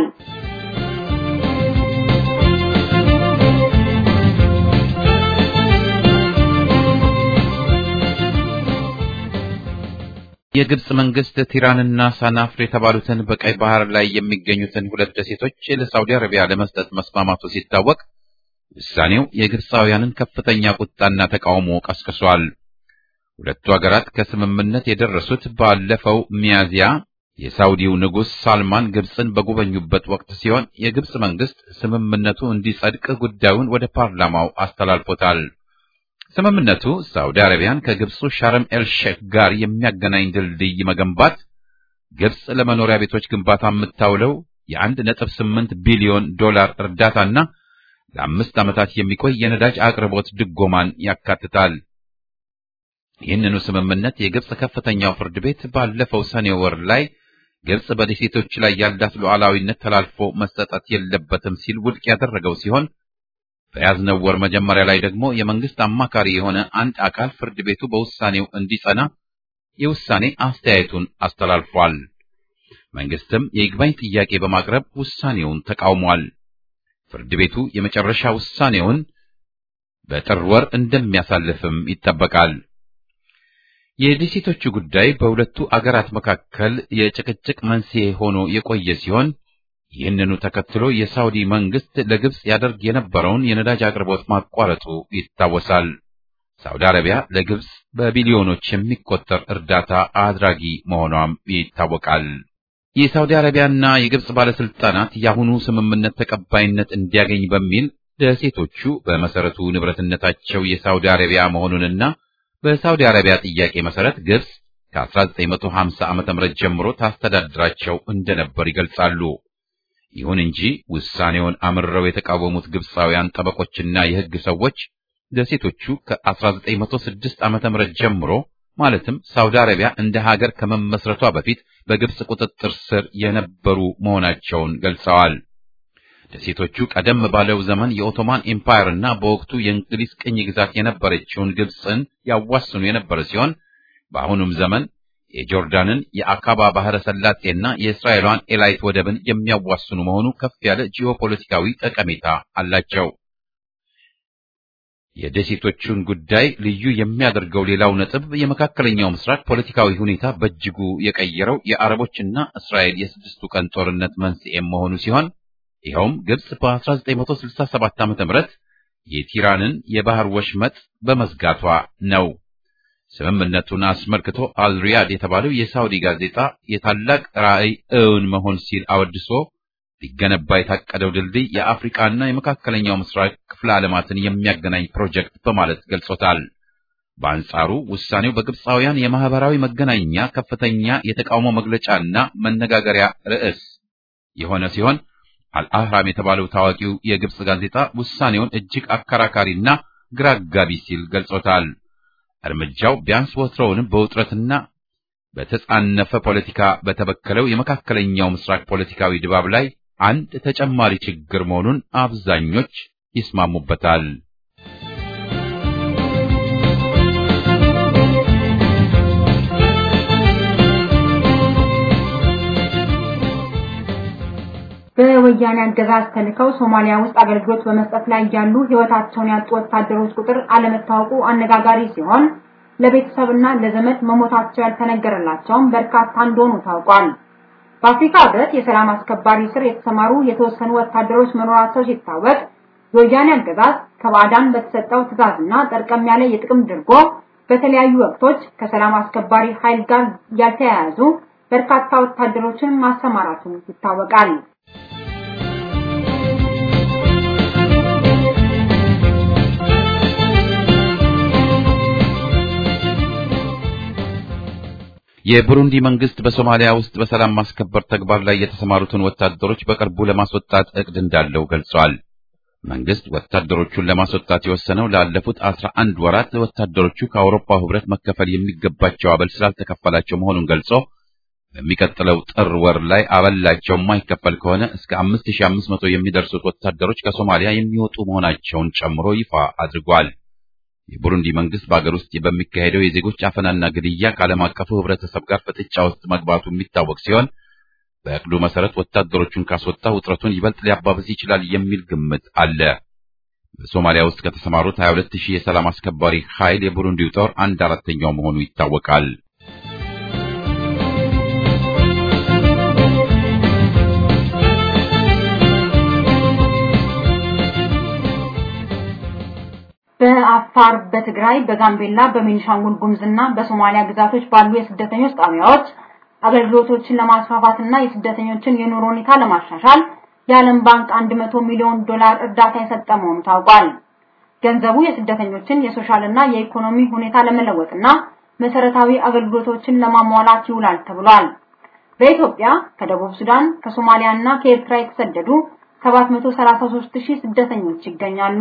የግብጽ መንግስት ቲራንና ሳናፍር የተባሉትን በቀይ ባህር ላይ የሚገኙትን ሁለት ደሴቶች ለሳውዲ አረቢያ ለመስጠት መስማማቱ ሲታወቅ ውሳኔው የግብፃውያንን ከፍተኛ ቁጣና ተቃውሞ ቀስቅሷል። ሁለቱ ሀገራት ከስምምነት የደረሱት ባለፈው ሚያዚያ የሳውዲው ንጉሥ ሳልማን ግብፅን በጎበኙበት ወቅት ሲሆን የግብጽ መንግስት ስምምነቱ እንዲጸድቅ ጉዳዩን ወደ ፓርላማው አስተላልፎታል። ስምምነቱ ሳውዲ አረቢያን ከግብፁ ሻረም ኤልሼክ ጋር የሚያገናኝ ድልድይ መገንባት፣ ግብጽ ለመኖሪያ ቤቶች ግንባታ የምታውለው የአንድ ነጥብ ስምንት ቢሊዮን ዶላር እርዳታና ለአምስት ዓመታት የሚቆይ የነዳጅ አቅርቦት ድጎማን ያካትታል። ይህንኑ ስምምነት የግብጽ ከፍተኛው ፍርድ ቤት ባለፈው ሰኔ ወር ላይ ግብጽ በደሴቶች ላይ ያላት ሉዓላዊነት ተላልፎ መሰጠት የለበትም ሲል ውድቅ ያደረገው ሲሆን በያዝነው ወር መጀመሪያ ላይ ደግሞ የመንግስት አማካሪ የሆነ አንድ አካል ፍርድ ቤቱ በውሳኔው እንዲጸና የውሳኔ አስተያየቱን አስተላልፏል። መንግስትም የይግባኝ ጥያቄ በማቅረብ ውሳኔውን ተቃውሟል። ፍርድ ቤቱ የመጨረሻ ውሳኔውን በጥር ወር እንደሚያሳልፍም ይጠበቃል። የደሴቶቹ ጉዳይ በሁለቱ አገራት መካከል የጭቅጭቅ መንስኤ ሆኖ የቆየ ሲሆን ይህንኑ ተከትሎ የሳውዲ መንግስት ለግብጽ ያደርግ የነበረውን የነዳጅ አቅርቦት ማቋረጡ ይታወሳል። ሳውዲ አረቢያ ለግብጽ በቢሊዮኖች የሚቆጠር እርዳታ አድራጊ መሆኗም ይታወቃል። የሳውዲ አረቢያና የግብጽ ባለስልጣናት የአሁኑ ስምምነት ተቀባይነት እንዲያገኝ በሚል ደሴቶቹ በመሰረቱ ንብረትነታቸው የሳውዲ አረቢያ መሆኑንና በሳውዲ አረቢያ ጥያቄ መሰረት ግብጽ ከ1950 ዓመተ ምህረት ጀምሮ ታስተዳድራቸው እንደነበር ይገልጻሉ። ይሁን እንጂ ውሳኔውን አምርረው የተቃወሙት ግብጻውያን ጠበቆችና የሕግ ሰዎች ደሴቶቹ ከ1906 ዓመተ ምህረት ጀምሮ ማለትም ሳውዲ አረቢያ እንደ ሀገር ከመመስረቷ በፊት በግብጽ ቁጥጥር ስር የነበሩ መሆናቸውን ገልጸዋል። ደሴቶቹ ቀደም ባለው ዘመን የኦቶማን ኤምፓየር እና በወቅቱ የእንግሊዝ ቅኝ ግዛት የነበረችውን ግብጽን ያዋስኑ የነበረ ሲሆን በአሁኑም ዘመን የጆርዳንን የአካባ ባህረ ሰላጤና የእስራኤሏን ኤላይት ወደብን የሚያዋስኑ መሆኑ ከፍ ያለ ጂኦፖለቲካዊ ጠቀሜታ አላቸው። የደሴቶቹን ጉዳይ ልዩ የሚያደርገው ሌላው ነጥብ የመካከለኛው ምስራቅ ፖለቲካዊ ሁኔታ በእጅጉ የቀየረው የአረቦችና እስራኤል የስድስቱ ቀን ጦርነት መንስኤ መሆኑ ሲሆን ይኸውም ግብጽ በ1967 ዓ.ም የቲራንን የባህር ወሽመጥ በመዝጋቷ ነው። ስምምነቱን አስመልክቶ አልሪያድ የተባለው የሳውዲ ጋዜጣ የታላቅ ራዕይ እውን መሆን ሲል አወድሶ ሊገነባ የታቀደው ድልድይ የአፍሪካና የመካከለኛው ምስራቅ ክፍለ ዓለማትን የሚያገናኝ ፕሮጀክት በማለት ገልጾታል። በአንጻሩ ውሳኔው በግብፃውያን የማህበራዊ መገናኛ ከፍተኛ የተቃውሞ መግለጫና መነጋገሪያ ርዕስ የሆነ ሲሆን አልአህራም የተባለው ታዋቂው የግብጽ ጋዜጣ ውሳኔውን እጅግ አከራካሪና ግራ አጋቢ ሲል ገልጾታል። እርምጃው ቢያንስ ወትሮውንም በውጥረትና በተጻነፈ ፖለቲካ በተበከለው የመካከለኛው ምስራቅ ፖለቲካዊ ድባብ ላይ አንድ ተጨማሪ ችግር መሆኑን አብዛኞች ይስማሙበታል። በወያኔ አገዛዝ ተልከው ሶማሊያ ውስጥ አገልግሎት በመስጠት ላይ ያሉ ሕይወታቸውን ያጡ ወታደሮች ቁጥር አለመታወቁ አነጋጋሪ ሲሆን ለቤተሰብና ለዘመድ መሞታቸው ያልተነገረላቸውም በርካታ እንደሆኑ ታውቋል። በአፍሪካ ሕብረት የሰላም አስከባሪ ስር የተሰማሩ የተወሰኑ ወታደሮች መኖራቸው ሲታወቅ የወያኔ አገዛዝ ከባዕዳን በተሰጠው ትዕዛዝና ጠርቀም ያለ የጥቅም ድርጎ በተለያዩ ወቅቶች ከሰላም አስከባሪ ኃይል ጋር ያልተያያዙ በርካታ ወታደሮችን ማሰማራቱ ይታወቃል። የቡሩንዲ መንግስት በሶማሊያ ውስጥ በሰላም ማስከበር ተግባር ላይ የተሰማሩትን ወታደሮች በቅርቡ ለማስወጣት እቅድ እንዳለው ገልጿል። መንግስት ወታደሮቹን ለማስወጣት የወሰነው ላለፉት አስራ አንድ ወራት ወታደሮቹ ከአውሮፓ ህብረት መከፈል የሚገባቸው አበል ስላልተከፈላቸው መሆኑን ገልጾ በሚቀጥለው ጥር ወር ላይ አበላቸው የማይከፈል ከሆነ እስከ 5500 የሚደርሱት ወታደሮች ከሶማሊያ የሚወጡ መሆናቸውን ጨምሮ ይፋ አድርጓል። የቡሩንዲ መንግስት በአገር ውስጥ በሚካሄደው የዜጎች አፈናና ግድያ ከዓለም አቀፉ ህብረተሰብ ጋር ፍጥጫ ውስጥ መግባቱ የሚታወቅ ሲሆን በእቅዱ መሰረት ወታደሮቹን ካስወጣ ውጥረቱን ይበልጥ ሊያባብስ ይችላል የሚል ግምት አለ። በሶማሊያ ውስጥ ከተሰማሩት 22 ሺህ የሰላም አስከባሪ ኃይል የቡሩንዲው ጦር አንድ አራተኛው መሆኑ ይታወቃል። በአፋር፣ በትግራይ፣ በጋምቤላ፣ በቤኒሻንጉል ጉሙዝና በሶማሊያ ግዛቶች ባሉ የስደተኞች ጣቢያዎች አገልግሎቶችን ለማስፋፋትና የስደተኞችን የኑሮ ሁኔታ ለማሻሻል የዓለም ባንክ 100 ሚሊዮን ዶላር እርዳታ የሰጠ መሆኑ ታውቋል። ገንዘቡ የስደተኞችን የሶሻልና የኢኮኖሚ ሁኔታ ለመለወጥና መሰረታዊ አገልግሎቶችን ለማሟላት ይውላል ተብሏል። በኢትዮጵያ ከደቡብ ሱዳን ከሶማሊያና ከኤርትራ የተሰደዱ 733 ሺህ ስደተኞች ይገኛሉ።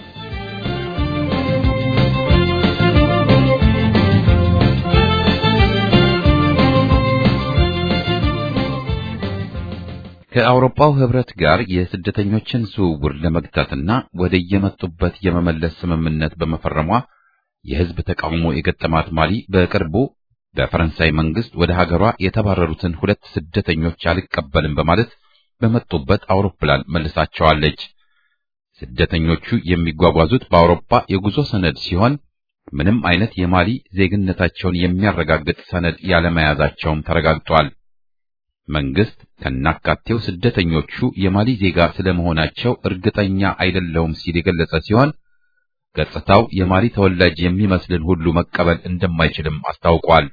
ከአውሮፓው ህብረት ጋር የስደተኞችን ዝውውር ለመግታትና ወደ የመጡበት የመመለስ ስምምነት በመፈረሟ የህዝብ ተቃውሞ የገጠማት ማሊ በቅርቡ በፈረንሳይ መንግስት ወደ ሀገሯ የተባረሩትን ሁለት ስደተኞች አልቀበልም በማለት በመጡበት አውሮፕላን መልሳቸዋለች። ስደተኞቹ የሚጓጓዙት በአውሮፓ የጉዞ ሰነድ ሲሆን ምንም አይነት የማሊ ዜግነታቸውን የሚያረጋግጥ ሰነድ ያለመያዛቸውም ተረጋግጧል። መንግስት ከናካቴው ስደተኞቹ የማሊ ዜጋ ስለመሆናቸው እርግጠኛ አይደለውም ሲል የገለጸ ሲሆን ገጽታው የማሊ ተወላጅ የሚመስልን ሁሉ መቀበል እንደማይችልም አስታውቋል።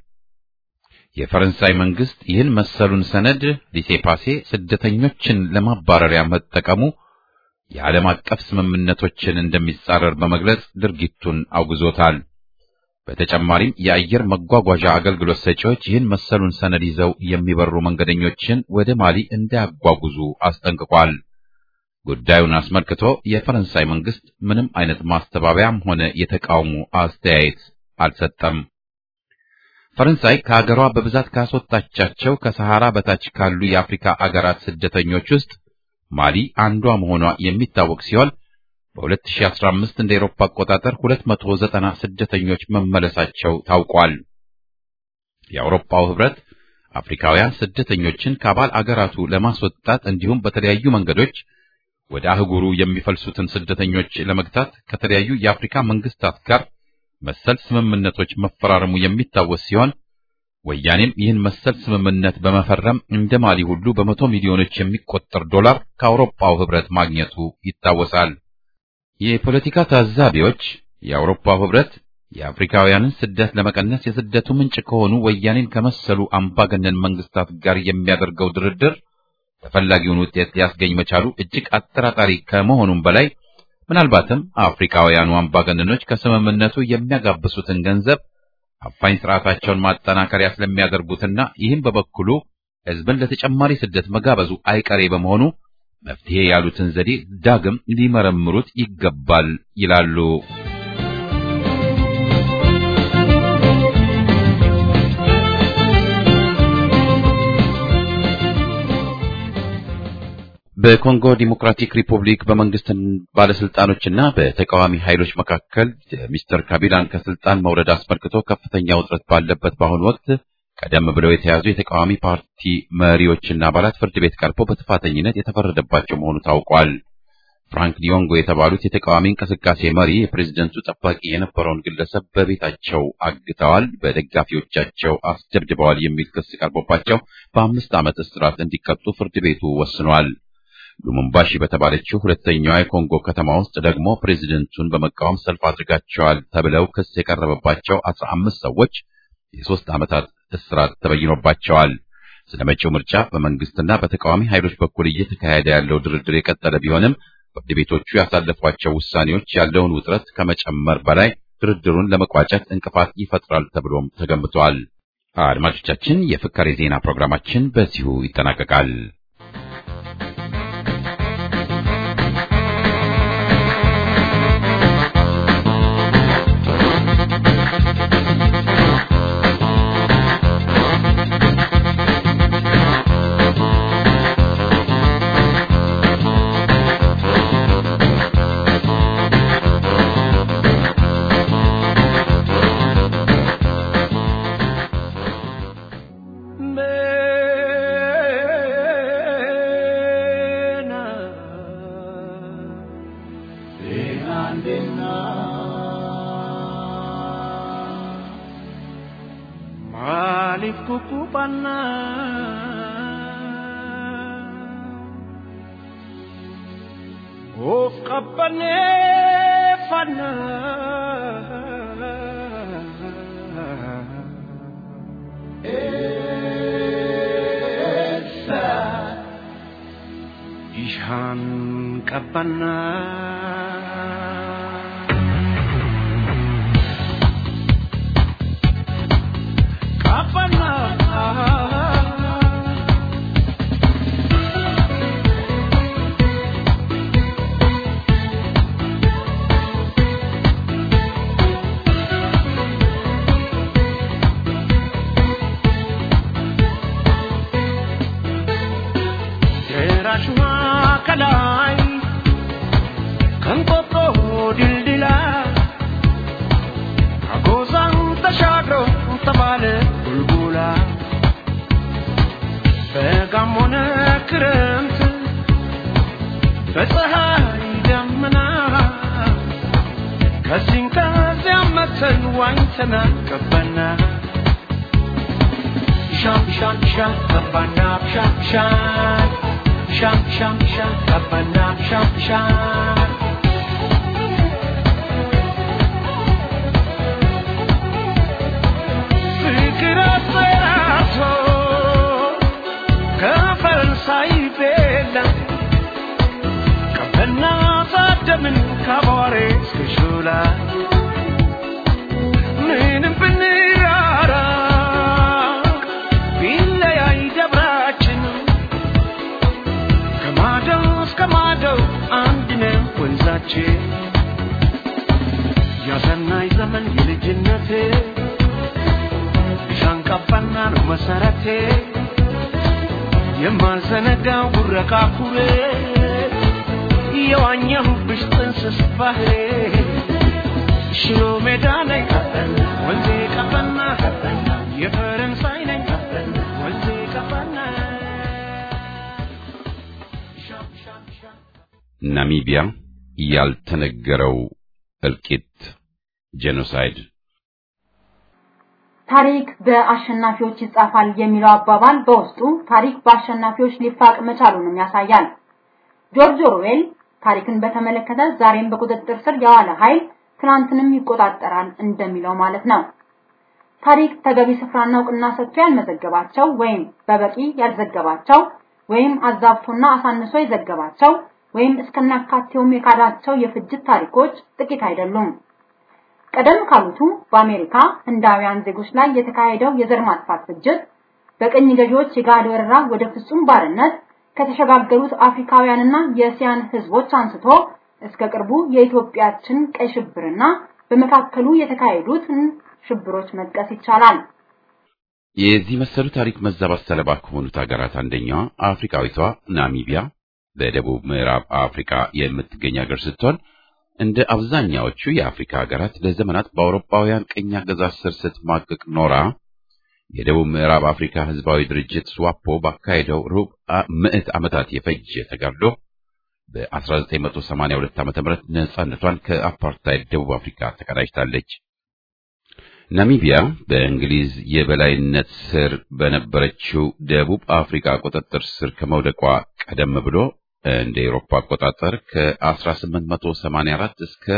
የፈረንሳይ መንግስት ይህን መሰሉን ሰነድ ሊሴፓሴ ስደተኞችን ለማባረሪያ መጠቀሙ የዓለም አቀፍ ስምምነቶችን እንደሚጻረር በመግለጽ ድርጊቱን አውግዞታል። በተጨማሪም የአየር መጓጓዣ አገልግሎት ሰጪዎች ይህን መሰሉን ሰነድ ይዘው የሚበሩ መንገደኞችን ወደ ማሊ እንዳያጓጉዙ አስጠንቅቋል። ጉዳዩን አስመልክቶ የፈረንሳይ መንግስት ምንም አይነት ማስተባበያም ሆነ የተቃውሞ አስተያየት አልሰጠም። ፈረንሳይ ከሀገሯ በብዛት ካስወጣቻቸው ከሰሃራ በታች ካሉ የአፍሪካ አገራት ስደተኞች ውስጥ ማሊ አንዷ መሆኗ የሚታወቅ ሲሆን በ2015 እንደ ኤሮፓ አቆጣጠር 290 ስደተኞች መመለሳቸው ታውቋል። የአውሮፓው ህብረት አፍሪካውያን ስደተኞችን ከአባል አገራቱ ለማስወጣት እንዲሁም በተለያዩ መንገዶች ወደ አህጉሩ የሚፈልሱትን ስደተኞች ለመግታት ከተለያዩ የአፍሪካ መንግስታት ጋር መሰል ስምምነቶች መፈራረሙ የሚታወስ ሲሆን ወያኔም ይህን መሰል ስምምነት በመፈረም እንደ ማሊ ሁሉ በመቶ ሚሊዮኖች የሚቆጠር ዶላር ከአውሮፓው ህብረት ማግኘቱ ይታወሳል። የፖለቲካ ታዛቢዎች የአውሮፓው ህብረት የአፍሪካውያንን ስደት ለመቀነስ የስደቱ ምንጭ ከሆኑ ወያኔን ከመሰሉ አምባገነን መንግስታት ጋር የሚያደርገው ድርድር ተፈላጊውን ውጤት ሊያስገኝ መቻሉ እጅግ አጠራጣሪ ከመሆኑም በላይ ምናልባትም አፍሪካውያኑ አምባገነኖች ከስምምነቱ የሚያጋብሱትን ገንዘብ አፋኝ ስርዓታቸውን ማጠናከሪያ ስለሚያደርጉትና ይህም በበኩሉ ህዝብን ለተጨማሪ ስደት መጋበዙ አይቀሬ በመሆኑ መፍትሄ ያሉትን ዘዴ ዳግም ሊመረምሩት ይገባል ይላሉ። በኮንጎ ዲሞክራቲክ ሪፑብሊክ በመንግስት ባለስልጣኖችና በተቃዋሚ ኃይሎች መካከል የሚስተር ካቢላን ከስልጣን መውረድ አስመልክቶ ከፍተኛ ውጥረት ባለበት በአሁኑ ወቅት ቀደም ብለው የተያዙ የተቃዋሚ ፓርቲ መሪዎችና አባላት ፍርድ ቤት ቀርበው በጥፋተኝነት የተፈረደባቸው መሆኑ ታውቋል። ፍራንክ ዲዮንጎ የተባሉት የተቃዋሚ እንቅስቃሴ መሪ የፕሬዝደንቱ ጠባቂ የነበረውን ግለሰብ በቤታቸው አግተዋል፣ በደጋፊዎቻቸው አስደብድበዋል የሚል ክስ ቀርቦባቸው በአምስት ዓመት እስራት እንዲቀጡ ፍርድ ቤቱ ወስኗል። ሉሙምባሺ በተባለችው ሁለተኛዋ የኮንጎ ከተማ ውስጥ ደግሞ ፕሬዝደንቱን በመቃወም ሰልፍ አድርጋቸዋል ተብለው ክስ የቀረበባቸው አስራ አምስት ሰዎች የሶስት ዓመታት እስራት ተበይኖባቸዋል። ስለ መጪው ምርጫ በመንግስትና በተቃዋሚ ኃይሎች በኩል እየተካሄደ ያለው ድርድር የቀጠለ ቢሆንም ፍርድ ቤቶቹ ያሳለፏቸው ውሳኔዎች ያለውን ውጥረት ከመጨመር በላይ ድርድሩን ለመቋጨት እንቅፋት ይፈጥራል ተብሎም ተገምቷል። አድማጮቻችን፣ የፍካሬ ዜና ፕሮግራማችን በዚሁ ይጠናቀቃል። Of qabane fanna esa ishan qabana qabana ከንቆጦ ድልድላ አጎዛን ተሻግሮ ተባለ ቡልቡላ በጋም ሆነ ክረምት በፀሐይ ደመና ከዚህም ከዚያም መተን ዋኝተና ገባና ሻም ሻም ሻም ገባና ሻም ሻም ሻም ሻም ሻም ገባና ሻም ሻም ፍቅር አፈራርቶ ከፈረንሳይ ቤላ ቀበና ታደምን ከአቧሬ እስከ ሾላ ምንም ብንራራ ቢለያይ ደብራችን ከማደው እስከ ማደው አንድ ነው ወንዛችን ያሰናይ ዘመን የልጅነቴ ሻንቃባና ነው መሰረቴ የማልዘነጋው ጉረቃ ኩሬ የዋኘሁብሽ ጥንስስ ባህሬ ሽሮ ሜዳ ነኝ ወንዜ ቀበና የፈረንሳይ ነኝ ወንዜ ቀበና ሻም ሻም ሻም ናሚቢያ ያልተነገረው እልቂት ጄኖሳይድ ታሪክ በአሸናፊዎች ይጻፋል የሚለው አባባል በውስጡ ታሪክ በአሸናፊዎች ሊፋቅ መቻሉንም ያሳያል። ጆርጅ ኦርዌል ታሪክን በተመለከተ ዛሬም በቁጥጥር ስር የዋለ ኃይል ትናንትንም ይቆጣጠራል እንደሚለው ማለት ነው። ታሪክ ተገቢ ስፍራና እውቅና ሰጥቶ ያልመዘገባቸው ወይም በበቂ ያልዘገባቸው ወይም አዛብቶና አሳንሶ የዘገባቸው ወይም እስከናካቴውም የካዳቸው የፍጅት ታሪኮች ጥቂት አይደሉም። ቀደም ካሉቱ በአሜሪካ ህንዳውያን ዜጎች ላይ የተካሄደው የዘር ማጥፋት ፍጅት በቅኝ ገዢዎች የጋድ ወረራ ወደ ፍጹም ባርነት ከተሸጋገሩት አፍሪካውያንና የእስያን ህዝቦች አንስቶ እስከ ቅርቡ የኢትዮጵያችን ቀይ ሽብርና በመካከሉ የተካሄዱትን ሽብሮች መጥቀስ ይቻላል። የዚህ መሰሉ ታሪክ መዛባት ሰለባ ከሆኑት ሀገራት አንደኛዋ አፍሪካዊቷ ናሚቢያ በደቡብ ምዕራብ አፍሪካ የምትገኝ ሀገር ስትሆን እንደ አብዛኛዎቹ የአፍሪካ ሀገራት ለዘመናት በአውሮፓውያን ቅኝ አገዛዝ ስር ስትማቅቅ ኖራ የደቡብ ምዕራብ አፍሪካ ህዝባዊ ድርጅት ስዋፖ ባካሄደው ሩብ ምዕት ዓመታት የፈጀ ተጋድሎ በ1982 ዓ.ም ነጻነቷን ከአፓርታይድ ደቡብ አፍሪካ ተቀዳጅታለች። ናሚቢያ በእንግሊዝ የበላይነት ስር በነበረችው ደቡብ አፍሪካ ቁጥጥር ስር ከመውደቋ ቀደም ብሎ እንደ ኤሮፓ አቆጣጠር ከ1884 እስከ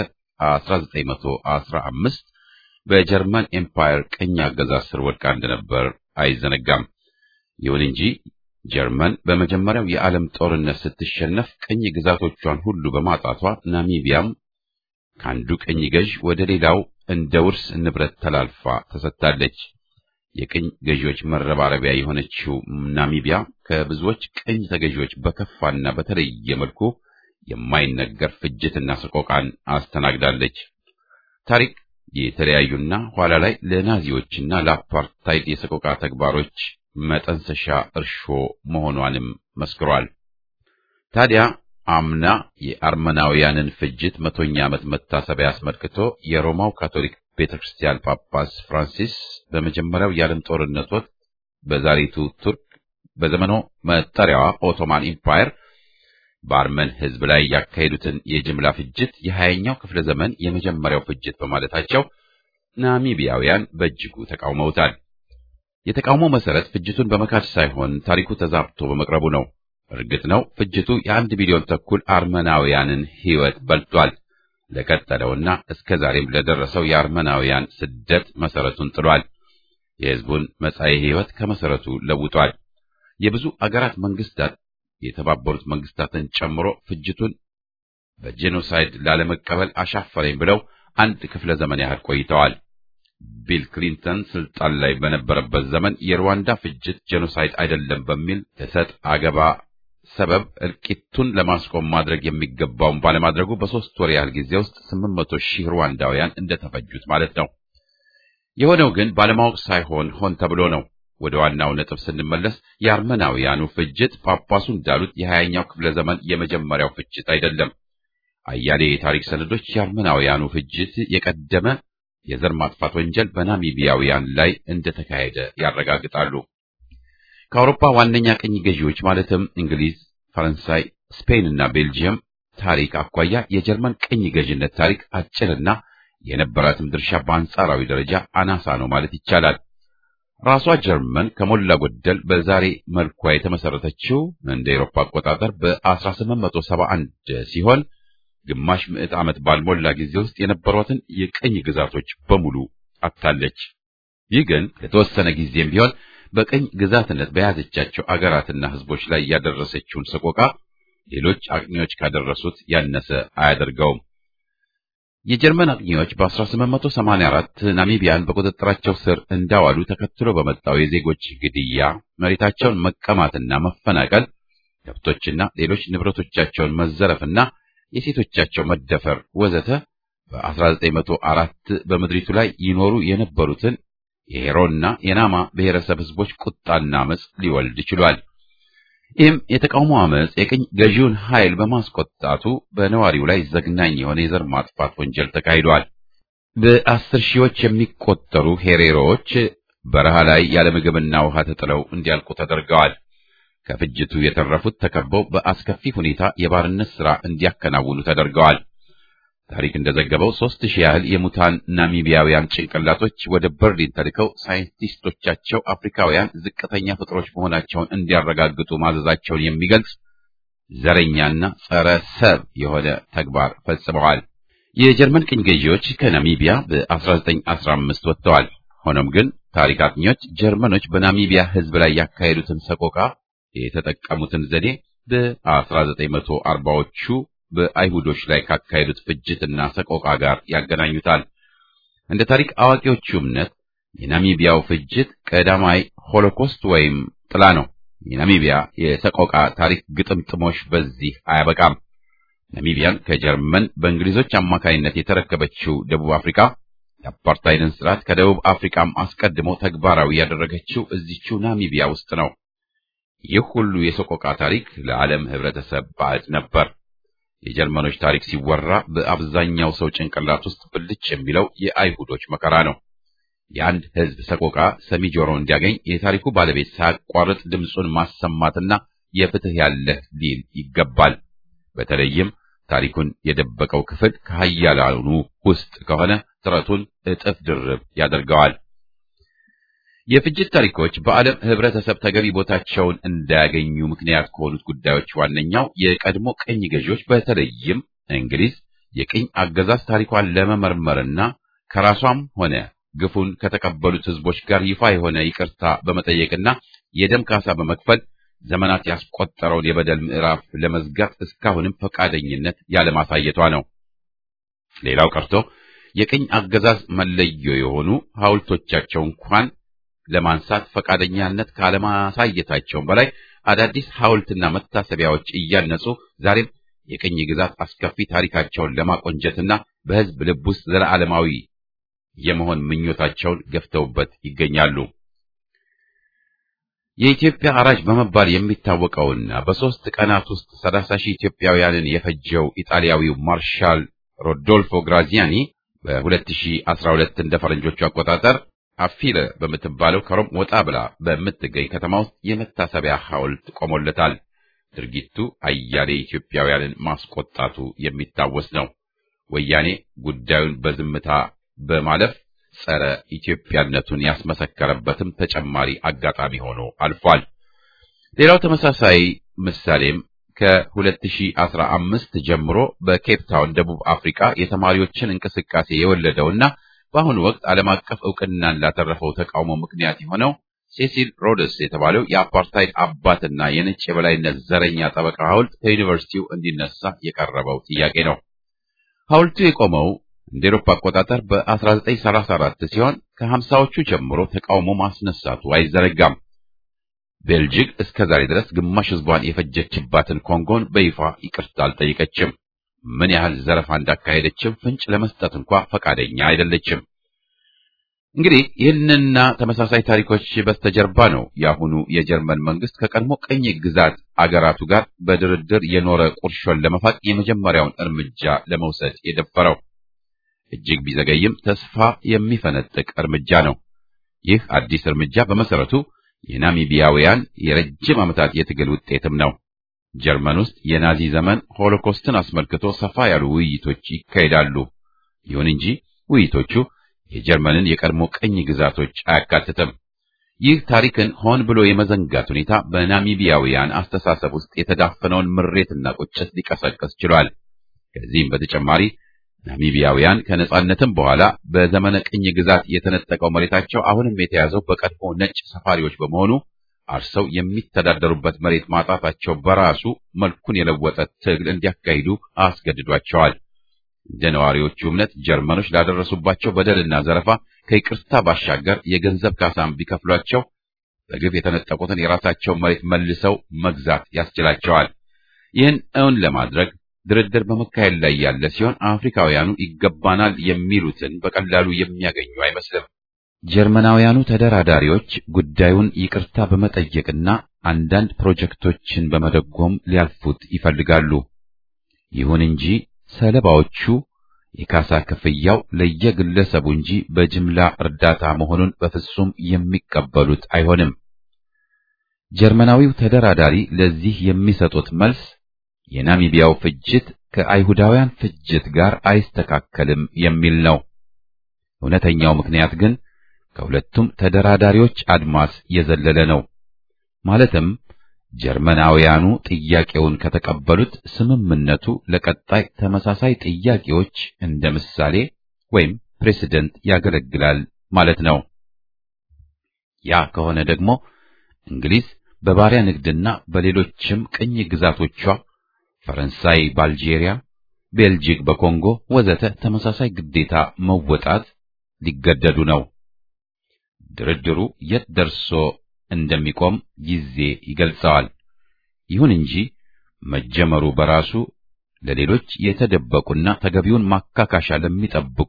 1915 በጀርመን ኤምፓየር ቅኝ አገዛዝ ስር ወድቃ እንደነበር አይዘነጋም። ይሁን እንጂ ጀርመን በመጀመሪያው የዓለም ጦርነት ስትሸነፍ ቅኝ ግዛቶቿን ሁሉ በማጣቷ ናሚቢያም ከአንዱ ቅኝ ገዥ ወደ ሌላው እንደ ውርስ ንብረት ተላልፋ ተሰጥታለች። የቅኝ ገዢዎች መረባረቢያ የሆነችው ናሚቢያ ከብዙዎች ቅኝ ተገዢዎች በከፋና በተለየ መልኩ የማይነገር ፍጅትና ሰቆቃን አስተናግዳለች። ታሪክ የተለያዩና ኋላ ላይ ለናዚዎችና ለአፓርታይድ የሰቆቃ ተግባሮች መጠንሰሻ እርሾ መሆኗንም መስክሯል። ታዲያ አምና የአርመናውያንን ፍጅት መቶኛ ዓመት መታሰቢያ አስመልክቶ የሮማው ካቶሊክ ቤተ ክርስቲያን ጳጳስ ፍራንሲስ በመጀመሪያው የዓለም ጦርነት ወቅት በዛሬቱ ቱርክ በዘመኑ መጠሪያዋ ኦቶማን ኢምፓየር በአርመን ሕዝብ ላይ ያካሄዱትን የጅምላ ፍጅት የሀያኛው ክፍለ ዘመን የመጀመሪያው ፍጅት በማለታቸው ናሚቢያውያን በእጅጉ ተቃውመውታል። የተቃውሞ መሰረት ፍጅቱን በመካድ ሳይሆን ታሪኩ ተዛብቶ በመቅረቡ ነው። እርግጥ ነው ፍጅቱ የአንድ ቢሊዮን ተኩል አርመናውያንን ሕይወት በልቷል። ለቀጠለውና እስከ ዛሬም ለደረሰው የአርመናውያን ስደት መሰረቱን ጥሏል። የሕዝቡን መጻኢ ሕይወት ከመሰረቱ ለውጧል። የብዙ አገራት መንግስታት የተባበሩት መንግስታትን ጨምሮ ፍጅቱን በጄኖሳይድ ላለመቀበል አሻፈረኝ ብለው አንድ ክፍለ ዘመን ያህል ቆይተዋል። ቢል ክሊንተን ስልጣን ላይ በነበረበት ዘመን የሩዋንዳ ፍጅት ጄኖሳይድ አይደለም በሚል እሰጥ አገባ ሰበብ እልቂቱን ለማስቆም ማድረግ የሚገባውን ባለማድረጉ በሶስት ወር ያህል ጊዜ ውስጥ ስምንት መቶ ሺህ ሩዋንዳውያን እንደተፈጁት ማለት ነው። የሆነው ግን ባለማወቅ ሳይሆን ሆን ተብሎ ነው። ወደ ዋናው ነጥብ ስንመለስ የአርመናውያኑ ፍጅት ጳጳሱ እንዳሉት የሀያኛው ክፍለ ዘመን የመጀመሪያው ፍጅት አይደለም። አያሌ የታሪክ ሰነዶች የአርመናውያኑ ፍጅት የቀደመ የዘር ማጥፋት ወንጀል በናሚቢያውያን ላይ እንደተካሄደ ያረጋግጣሉ። ከአውሮፓ ዋነኛ ቅኝ ገዢዎች ማለትም እንግሊዝ፣ ፈረንሳይ፣ ስፔን እና ቤልጂየም ታሪክ አኳያ የጀርመን ቅኝ ገዥነት ታሪክ አጭርና የነበራትም ድርሻ በአንጻራዊ ደረጃ አናሳ ነው ማለት ይቻላል። ራሷ ጀርመን ከሞላ ጎደል በዛሬ መልኳ የተመሰረተችው እንደ ኤሮፓ አቆጣጠር በ1871 ሲሆን ግማሽ ምዕት ዓመት ባልሞላ ጊዜ ውስጥ የነበሯትን የቅኝ ግዛቶች በሙሉ አጥታለች። ይህ ግን ለተወሰነ ጊዜም ቢሆን በቅኝ ግዛትነት በያዘቻቸው አገራትና ሕዝቦች ላይ ያደረሰችውን ሰቆቃ ሌሎች አቅኚዎች ካደረሱት ያነሰ አያደርገውም። የጀርመን አቅኚዎች በ1884 ናሚቢያን በቁጥጥራቸው ስር እንዳዋሉ ተከትሎ በመጣው የዜጎች ግድያ፣ መሬታቸውን መቀማትና መፈናቀል፣ ከብቶችና ሌሎች ንብረቶቻቸውን መዘረፍና የሴቶቻቸው መደፈር ወዘተ በ1904 በምድሪቱ ላይ ይኖሩ የነበሩትን የሄሮና የናማ ብሔረሰብ ሕዝቦች ቁጣና አመጽ ሊወልድ ችሏል። ይህም የተቃውሞ አመጽ የቅኝ ገዢውን ኃይል በማስቆጣቱ በነዋሪው ላይ ዘግናኝ የሆነ የዘር ማጥፋት ወንጀል ተካሂዷል። በአስር ሺዎች የሚቆጠሩ ሄሬሮዎች በረሃ ላይ ያለ ምግብና ውሃ ተጥለው እንዲያልቁ ተደርገዋል። ከፍጅቱ የተረፉት ተከበው በአስከፊ ሁኔታ የባርነት ሥራ እንዲያከናውኑ ተደርገዋል። ታሪክ እንደዘገበው ሦስት ሺህ ያህል የሙታን ናሚቢያውያን ጭንቅላቶች ወደ በርሊን ተልከው ሳይንቲስቶቻቸው አፍሪካውያን ዝቅተኛ ፍጥሮች መሆናቸውን እንዲያረጋግጡ ማዘዛቸውን የሚገልጽ ዘረኛና ጸረ ሰብ የሆነ ተግባር ፈጽመዋል። የጀርመን ቅኝ ገዢዎች ከናሚቢያ በ1915 ወጥተዋል። ሆኖም ግን ታሪክ አጥኚዎች ጀርመኖች በናሚቢያ ሕዝብ ላይ ያካሄዱትን ሰቆቃ የተጠቀሙትን ዘዴ በ1940ዎቹ በአይሁዶች ላይ ካካሄዱት ፍጅትና ሰቆቃ ጋር ያገናኙታል። እንደ ታሪክ አዋቂዎቹ እምነት የናሚቢያው ፍጅት ቀዳማይ ሆሎኮስት ወይም ጥላ ነው። የናሚቢያ የሰቆቃ ታሪክ ግጥምጥሞሽ በዚህ አያበቃም። ናሚቢያን ከጀርመን በእንግሊዞች አማካይነት የተረከበችው ደቡብ አፍሪካ የአፓርታይድን ስርዓት ከደቡብ አፍሪካም አስቀድሞ ተግባራዊ ያደረገችው እዚችው ናሚቢያ ውስጥ ነው። ይህ ሁሉ የሰቆቃ ታሪክ ለዓለም ሕብረተሰብ ባዕድ ነበር። የጀርመኖች ታሪክ ሲወራ በአብዛኛው ሰው ጭንቅላት ውስጥ ብልጭ የሚለው የአይሁዶች መከራ ነው። የአንድ ሕዝብ ሰቆቃ ሰሚ ጆሮ እንዲያገኝ የታሪኩ ባለቤት ሳያቋርጥ ድምፁን ማሰማትና የፍትህ ያለህ ሊል ይገባል። በተለይም ታሪኩን የደበቀው ክፍል ከሀያላኑ ውስጥ ከሆነ ጥረቱን እጥፍ ድርብ ያደርገዋል። የፍጅት ታሪኮች በዓለም ህብረተሰብ ተገቢ ቦታቸውን እንዳያገኙ ምክንያት ከሆኑት ጉዳዮች ዋነኛው የቀድሞ ቅኝ ገዢዎች በተለይም እንግሊዝ የቅኝ አገዛዝ ታሪኳን ለመመርመርና ከራሷም ሆነ ግፉን ከተቀበሉት ህዝቦች ጋር ይፋ የሆነ ይቅርታ በመጠየቅና የደም ካሳ በመክፈል ዘመናት ያስቆጠረውን የበደል ምዕራፍ ለመዝጋት እስካሁንም ፈቃደኝነት ያለማሳየቷ ነው። ሌላው ቀርቶ የቅኝ አገዛዝ መለዮ የሆኑ ሐውልቶቻቸው እንኳን ለማንሳት ፈቃደኛነት ካለማሳየታቸውም በላይ አዳዲስ ሐውልትና መታሰቢያዎች እያነጹ ዛሬም የቅኝ ግዛት አስከፊ ታሪካቸውን ለማቆንጀትና በህዝብ ልብ ውስጥ ዘላለማዊ የመሆን ምኞታቸውን ገፍተውበት ይገኛሉ። የኢትዮጵያ አራጅ በመባል የሚታወቀውና በሦስት ቀናት ውስጥ ሰላሳ ሺህ ኢትዮጵያውያንን የፈጀው ኢጣሊያዊው ማርሻል ሮዶልፎ ግራዚያኒ በ2012 እንደ ፈረንጆቹ አቆጣጠር አፊለ በምትባለው ከሮም ወጣ ብላ በምትገኝ ከተማ ውስጥ የመታሰቢያ ሐውልት ቆሞለታል። ድርጊቱ አያሌ ኢትዮጵያውያንን ማስቆጣቱ የሚታወስ ነው። ወያኔ ጉዳዩን በዝምታ በማለፍ ጸረ ኢትዮጵያነቱን ያስመሰከረበትም ተጨማሪ አጋጣሚ ሆኖ አልፏል። ሌላው ተመሳሳይ ምሳሌም ከ2015 ጀምሮ በኬፕ ታውን ደቡብ አፍሪካ የተማሪዎችን እንቅስቃሴ የወለደውና በአሁኑ ወቅት ዓለም አቀፍ እውቅናን ላተረፈው ተቃውሞ ምክንያት የሆነው ሴሲል ሮድስ የተባለው የአፓርታይድ አባትና የነጭ የበላይነት ዘረኛ ጠበቃ ሐውልት ከዩኒቨርሲቲው እንዲነሳ የቀረበው ጥያቄ ነው። ሐውልቱ የቆመው እንደ ኤሮፓ አቆጣጠር በ1934 ሲሆን ከሀምሳዎቹ ጀምሮ ተቃውሞ ማስነሳቱ አይዘነጋም። ቤልጅግ እስከ ዛሬ ድረስ ግማሽ ሕዝቧን የፈጀችባትን ኮንጎን በይፋ ይቅርታ አልጠየቀችም። ምን ያህል ዘረፋ እንዳካሄደችም ፍንጭ ለመስጠት እንኳ ፈቃደኛ አይደለችም። እንግዲህ ይህንና ተመሳሳይ ታሪኮች በስተጀርባ ነው የአሁኑ የጀርመን መንግስት ከቀድሞ ቅኝ ግዛት አገራቱ ጋር በድርድር የኖረ ቁርሾን ለመፋቅ የመጀመሪያውን እርምጃ ለመውሰድ የደፈረው። እጅግ ቢዘገይም ተስፋ የሚፈነጥቅ እርምጃ ነው። ይህ አዲስ እርምጃ በመሰረቱ የናሚቢያውያን የረጅም ዓመታት የትግል ውጤትም ነው። ጀርመን ውስጥ የናዚ ዘመን ሆሎኮስትን አስመልክቶ ሰፋ ያሉ ውይይቶች ይካሄዳሉ። ይሁን እንጂ ውይይቶቹ የጀርመንን የቀድሞ ቅኝ ግዛቶች አያካትትም። ይህ ታሪክን ሆን ብሎ የመዘንጋት ሁኔታ በናሚቢያውያን አስተሳሰብ ውስጥ የተዳፈነውን ምሬትና ቁጭት ሊቀሰቅስ ችሏል። ከዚህም በተጨማሪ ናሚቢያውያን ከነጻነትም በኋላ በዘመነ ቅኝ ግዛት የተነጠቀው መሬታቸው አሁንም የተያዘው በቀድሞ ነጭ ሰፋሪዎች በመሆኑ አርሰው የሚተዳደሩበት መሬት ማጣታቸው በራሱ መልኩን የለወጠ ትግል እንዲያካሂዱ አስገድዷቸዋል። እንደ ነዋሪዎቹ እምነት ጀርመኖች ላደረሱባቸው በደልና ዘረፋ ከይቅርታ ባሻገር የገንዘብ ካሳም ቢከፍሏቸው በግፍ የተነጠቁትን የራሳቸውን መሬት መልሰው መግዛት ያስችላቸዋል። ይህን እውን ለማድረግ ድርድር በመካሄድ ላይ ያለ ሲሆን አፍሪካውያኑ ይገባናል የሚሉትን በቀላሉ የሚያገኙ አይመስልም። ጀርመናውያኑ ተደራዳሪዎች ጉዳዩን ይቅርታ በመጠየቅና አንዳንድ ፕሮጀክቶችን በመደጎም ሊያልፉት ይፈልጋሉ። ይሁን እንጂ ሰለባዎቹ የካሳ ክፍያው ለየግለሰቡ እንጂ በጅምላ እርዳታ መሆኑን በፍጹም የሚቀበሉት አይሆንም። ጀርመናዊው ተደራዳሪ ለዚህ የሚሰጡት መልስ የናሚቢያው ፍጅት ከአይሁዳውያን ፍጅት ጋር አይስተካከልም የሚል ነው። እውነተኛው ምክንያት ግን ከሁለቱም ተደራዳሪዎች አድማስ የዘለለ ነው። ማለትም ጀርመናውያኑ ጥያቄውን ከተቀበሉት ስምምነቱ ለቀጣይ ተመሳሳይ ጥያቄዎች እንደ ምሳሌ ወይም ፕሬሲደንት ያገለግላል ማለት ነው። ያ ከሆነ ደግሞ እንግሊዝ በባሪያ ንግድና በሌሎችም ቅኝ ግዛቶቿ ፈረንሳይ በአልጄሪያ፣ ቤልጂክ በኮንጎ ወዘተ ተመሳሳይ ግዴታ መወጣት ሊገደዱ ነው። ድርድሩ የት ደርሶ እንደሚቆም ጊዜ ይገልጸዋል። ይሁን እንጂ መጀመሩ በራሱ ለሌሎች የተደበቁና ተገቢውን ማካካሻ ለሚጠብቁ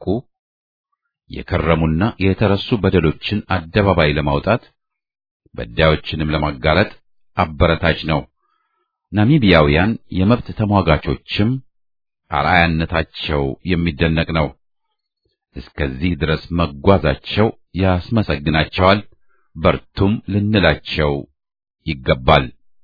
የከረሙና የተረሱ በደሎችን አደባባይ ለማውጣት በዳዮችንም ለማጋለጥ አበረታች ነው። ናሚቢያውያን የመብት ተሟጋቾችም አርአያነታቸው የሚደነቅ ነው። እስከዚህ ድረስ መጓዛቸው ያስመሰግናቸዋል። በርቱም ልንላቸው ይገባል።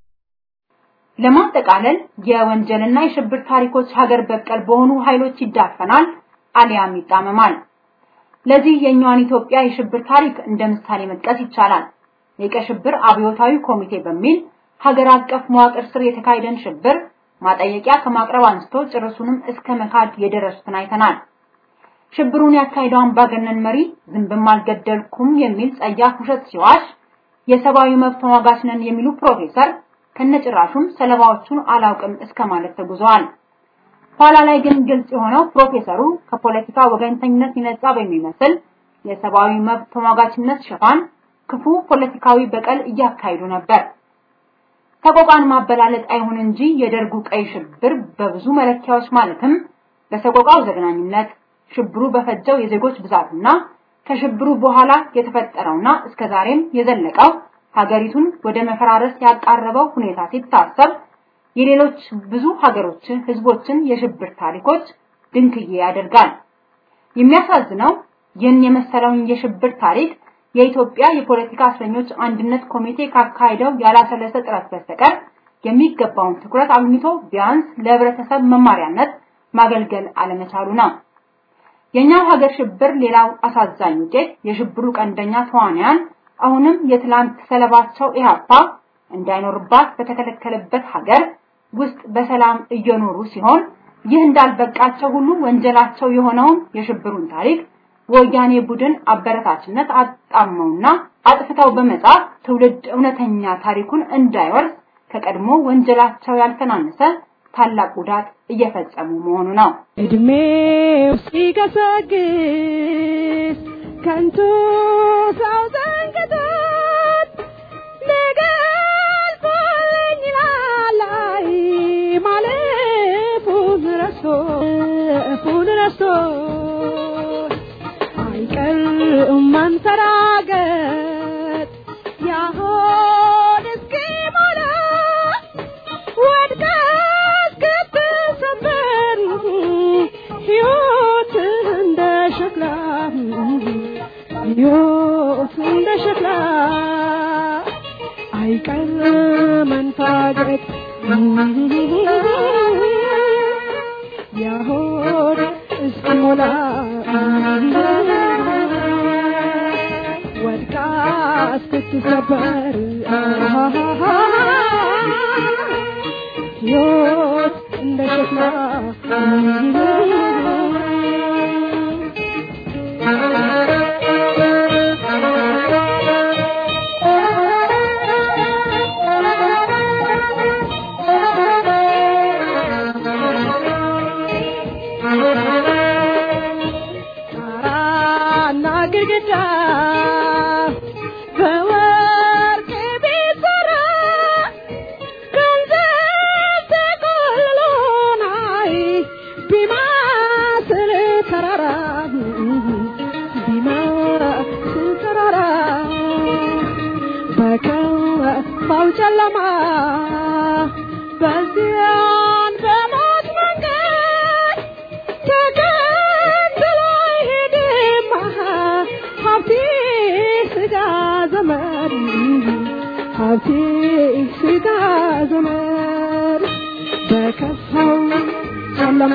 ለማጠቃለል የወንጀልና የሽብር ታሪኮች ሀገር በቀል በሆኑ ኃይሎች ይዳፈናል አሊያም ይጣመማል። ለዚህ የኛዋን ኢትዮጵያ የሽብር ታሪክ እንደ ምሳሌ መጥቀስ ይቻላል። የቀይ ሽብር አብዮታዊ ኮሚቴ በሚል ሀገር አቀፍ መዋቅር ስር የተካሄደን ሽብር ማጠየቂያ ከማቅረብ አንስቶ ጭርሱንም እስከ መካድ የደረሱትን አይተናል። ሽብሩን ያካሄደው አምባገነን መሪ ዝንብም አልገደልኩም የሚል ጸያፍ ውሸት ሲዋሽ የሰብአዊ መብት ተሟጋች ነን የሚሉ ፕሮፌሰር ከነጭራሹም ሰለባዎቹን አላውቅም እስከ ማለት ተጉዘዋል። ኋላ ላይ ግን ግልጽ የሆነው ፕሮፌሰሩ ከፖለቲካ ወገንተኝነት ይነጻ በሚመስል የሰብአዊ መብት ተሟጋችነት ሽፋን ክፉ ፖለቲካዊ በቀል እያካሄዱ ነበር። ሰቆቃን ማበላለጥ አይሁን እንጂ የደርጉ ቀይ ሽብር በብዙ መለኪያዎች ማለትም በሰቆቃው ዘግናኝነት ሽብሩ በፈጀው የዜጎች ብዛትና ከሽብሩ በኋላ የተፈጠረውና እስከዛሬም የዘለቀው ሀገሪቱን ወደ መፈራረስ ያቃረበው ሁኔታ ሲታሰብ የሌሎች ብዙ ሀገሮች ህዝቦችን የሽብር ታሪኮች ድንክዬ ያደርጋል። የሚያሳዝነው ይህን የመሰለውን የሽብር ታሪክ የኢትዮጵያ የፖለቲካ እስረኞች አንድነት ኮሚቴ ካካሄደው ያላሰለሰ ጥረት በስተቀር የሚገባውን ትኩረት አግኝቶ ቢያንስ ለህብረተሰብ መማሪያነት ማገልገል አለመቻሉ ነው። የኛው ሀገር ሽብር ሌላው አሳዛኝ ውጤት የሽብሩ ቀንደኛ ተዋንያን አሁንም የትላንት ሰለባቸው ኢህአፓ እንዳይኖርባት በተከለከለበት ሀገር ውስጥ በሰላም እየኖሩ ሲሆን ይህ እንዳልበቃቸው ሁሉ ወንጀላቸው የሆነውን የሽብሩን ታሪክ ወያኔ ቡድን አበረታችነት አጣመውና አጥፍተው በመጻፍ ትውልድ እውነተኛ ታሪኩን እንዳይወርስ ከቀድሞ ወንጀላቸው ያልተናነሰ ታላቅ ጉዳት እየፈጸሙ መሆኑ ነው። እድሜው ሲገሰግስ ከንቱ ሰው ዘንግቶት ነገ አልፎልኝ ይላል አይ ማለፉን ረስቶ እፉን ረስቶ አይቀርም ሕይወት እንደ ሸክላ አይቀር መንፋገት ያሆድ እስኪሞላ ወድቃ እስክትሰበር ሕይወት እንደ ሸክላ ጣራና ግድግዳ በወርቅ ቢሰራ ገንዘብ ተቆልሎ ናይ ቢመስል ተራራ ቢመስል ተራራ በከፋው ጨለማ በዚያን በሞት መንገድ ተከትሎ አይሄድም ሀብቴ ስጋ ዘመድ ሀብቴ ስጋ ዘመድ በከፋው ጨለማ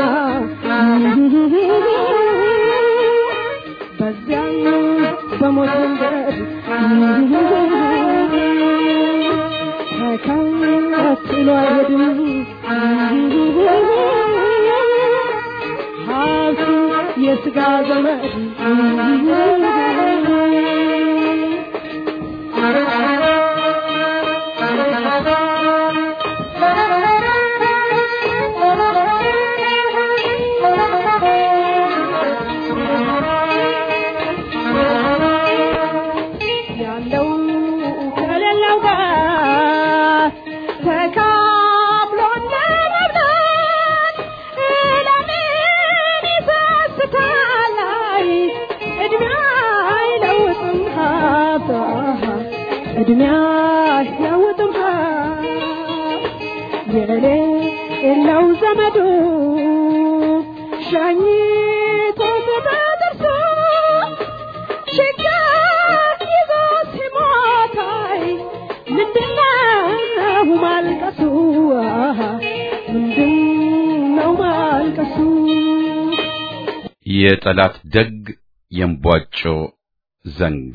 በዚያን በሞት መንገድ ተከትሎ አይሄድም ሀብቱ የስጋ ዘመድ ያለው ከሌለው ጋር ተካፍሎ ለመብላት ለምን ይሰስታል? አይ እድሜ አይለውጥም ሀብት እድሜ አይለውጥም ሀብት የሌለው ዘመዱ ሸኝቶት በጥርሱ ችግር ይዞ ሲሞታይ ምንድነው ማልቀሱ? ምንድነው ማልቀሱ? የጠላት ደግ የእምቧጮ ዘንግ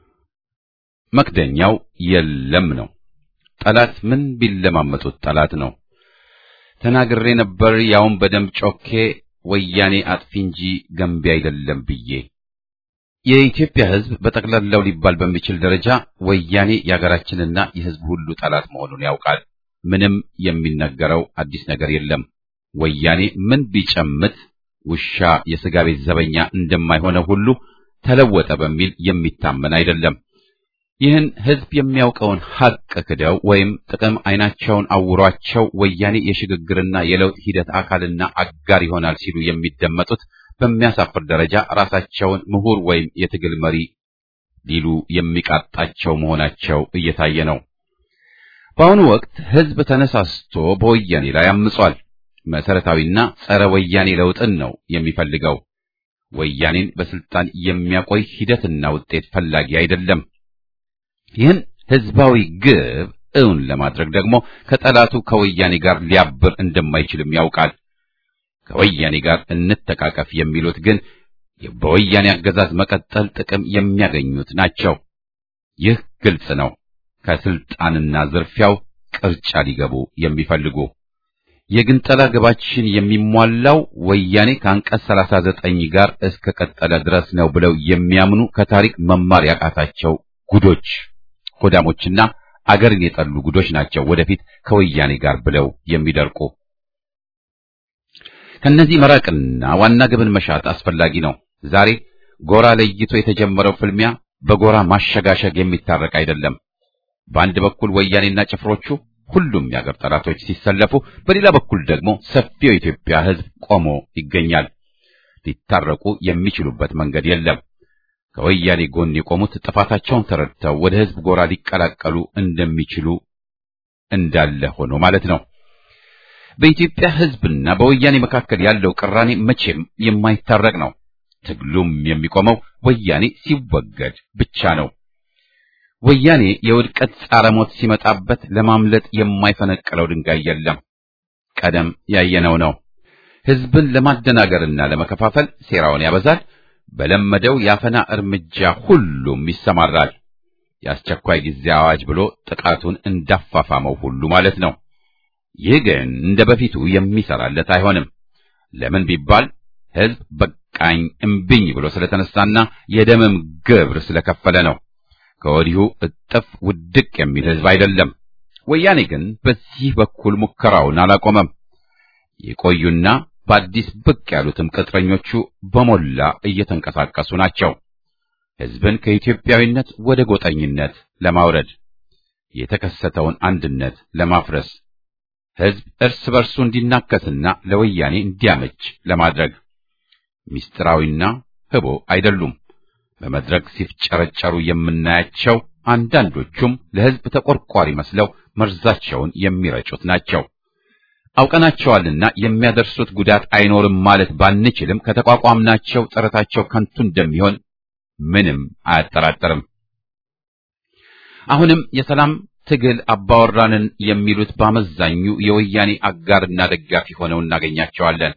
መክደኛው የለም ነው። ጠላት ምን ቢለማመጡት ጠላት ነው። ተናግሬ ነበር ያውም በደም ጮኬ ወያኔ አጥፊ እንጂ ገንቢ አይደለም ብዬ። የኢትዮጵያ ሕዝብ በጠቅላላው ሊባል በሚችል ደረጃ ወያኔ የሀገራችንና የሕዝብ ሁሉ ጠላት መሆኑን ያውቃል። ምንም የሚነገረው አዲስ ነገር የለም። ወያኔ ምን ቢጨምት ውሻ የሥጋ ቤት ዘበኛ እንደማይሆነው ሁሉ ተለወጠ በሚል የሚታመን አይደለም። ይህን ሕዝብ የሚያውቀውን ሐቅ ክደው ወይም ጥቅም ዓይናቸውን አውሯቸው ወያኔ የሽግግርና የለውጥ ሂደት አካልና አጋር ይሆናል ሲሉ የሚደመጡት በሚያሳፍር ደረጃ ራሳቸውን ምሁር ወይም የትግል መሪ ሊሉ የሚቃጣቸው መሆናቸው እየታየ ነው። በአሁኑ ወቅት ሕዝብ ተነሳስቶ በወያኔ ላይ አምጿል። መሰረታዊና ጸረ ወያኔ ለውጥን ነው የሚፈልገው። ወያኔን በስልጣን የሚያቆይ ሂደትና ውጤት ፈላጊ አይደለም። ይህን ህዝባዊ ግብ እውን ለማድረግ ደግሞ ከጠላቱ ከወያኔ ጋር ሊያብር እንደማይችልም ያውቃል። ከወያኔ ጋር እንተቃቀፍ የሚሉት ግን በወያኔ አገዛዝ መቀጠል ጥቅም የሚያገኙት ናቸው። ይህ ግልጽ ነው። ከስልጣንና ዝርፊያው ቅርጫ ሊገቡ የሚፈልጉ የግንጠላ ግባችን የሚሟላው ወያኔ ከአንቀጽ 39 ጋር እስከ ቀጠለ ድረስ ነው ብለው የሚያምኑ ከታሪክ መማር ያቃታቸው ጉዶች፣ ሆዳሞችና አገርን የጠሉ ጉዶች ናቸው ወደፊት ከወያኔ ጋር ብለው የሚደርቁ። ከነዚህ መራቅና ዋና ግብን መሻት አስፈላጊ ነው። ዛሬ ጎራ ለይቶ የተጀመረው ፍልሚያ በጎራ ማሸጋሸግ የሚታረቅ አይደለም። በአንድ በኩል ወያኔና ጭፍሮቹ ሁሉም የአገር ጠላቶች ሲሰለፉ፣ በሌላ በኩል ደግሞ ሰፊው የኢትዮጵያ ሕዝብ ቆሞ ይገኛል። ሊታረቁ የሚችሉበት መንገድ የለም። ከወያኔ ጎን የቆሙት ጥፋታቸውን ተረድተው ወደ ሕዝብ ጎራ ሊቀላቀሉ እንደሚችሉ እንዳለ ሆኖ ማለት ነው። በኢትዮጵያ ሕዝብና በወያኔ መካከል ያለው ቅራኔ መቼም የማይታረቅ ነው። ትግሉም የሚቆመው ወያኔ ሲወገድ ብቻ ነው። ወያኔ የውድቀት ጻረ ሞት ሲመጣበት ለማምለጥ የማይፈነቅለው ድንጋይ የለም። ቀደም ያየነው ነው። ህዝብን ለማደናገርና ለመከፋፈል ሴራውን ያበዛል። በለመደው የአፈና እርምጃ ሁሉም ይሰማራል። የአስቸኳይ ጊዜ አዋጅ ብሎ ጥቃቱን እንዳፋፋመው ሁሉ ማለት ነው። ይህ ግን እንደ በፊቱ የሚሰራለት አይሆንም። ለምን ቢባል ህዝብ በቃኝ እምቢኝ ብሎ ስለተነሳና የደምም ግብር ስለከፈለ ነው። ከወዲሁ እጥፍ ውድቅ የሚል ህዝብ አይደለም። ወያኔ ግን በዚህ በኩል ሙከራውን አላቆመም። የቆዩና በአዲስ ብቅ ያሉትም ቅጥረኞቹ በሞላ እየተንቀሳቀሱ ናቸው። ህዝብን ከኢትዮጵያዊነት ወደ ጎጠኝነት ለማውረድ የተከሰተውን አንድነት ለማፍረስ ህዝብ እርስ በርሱ እንዲናከስና ለወያኔ እንዲያመች ለማድረግ ምስጢራዊና ህቦ አይደሉም። በመድረክ ሲፍጨረጨሩ የምናያቸው አንዳንዶቹም ለህዝብ ተቆርቋሪ መስለው መርዛቸውን የሚረጩት ናቸው። አውቀናቸዋልና የሚያደርሱት ጉዳት አይኖርም ማለት ባንችልም ከተቋቋምናቸው ጥረታቸው ከንቱ እንደሚሆን ምንም አያጠራጥርም። አሁንም የሰላም ትግል አባወራንን የሚሉት በአመዛኙ የወያኔ አጋርና ደጋፊ ሆነው እናገኛቸዋለን።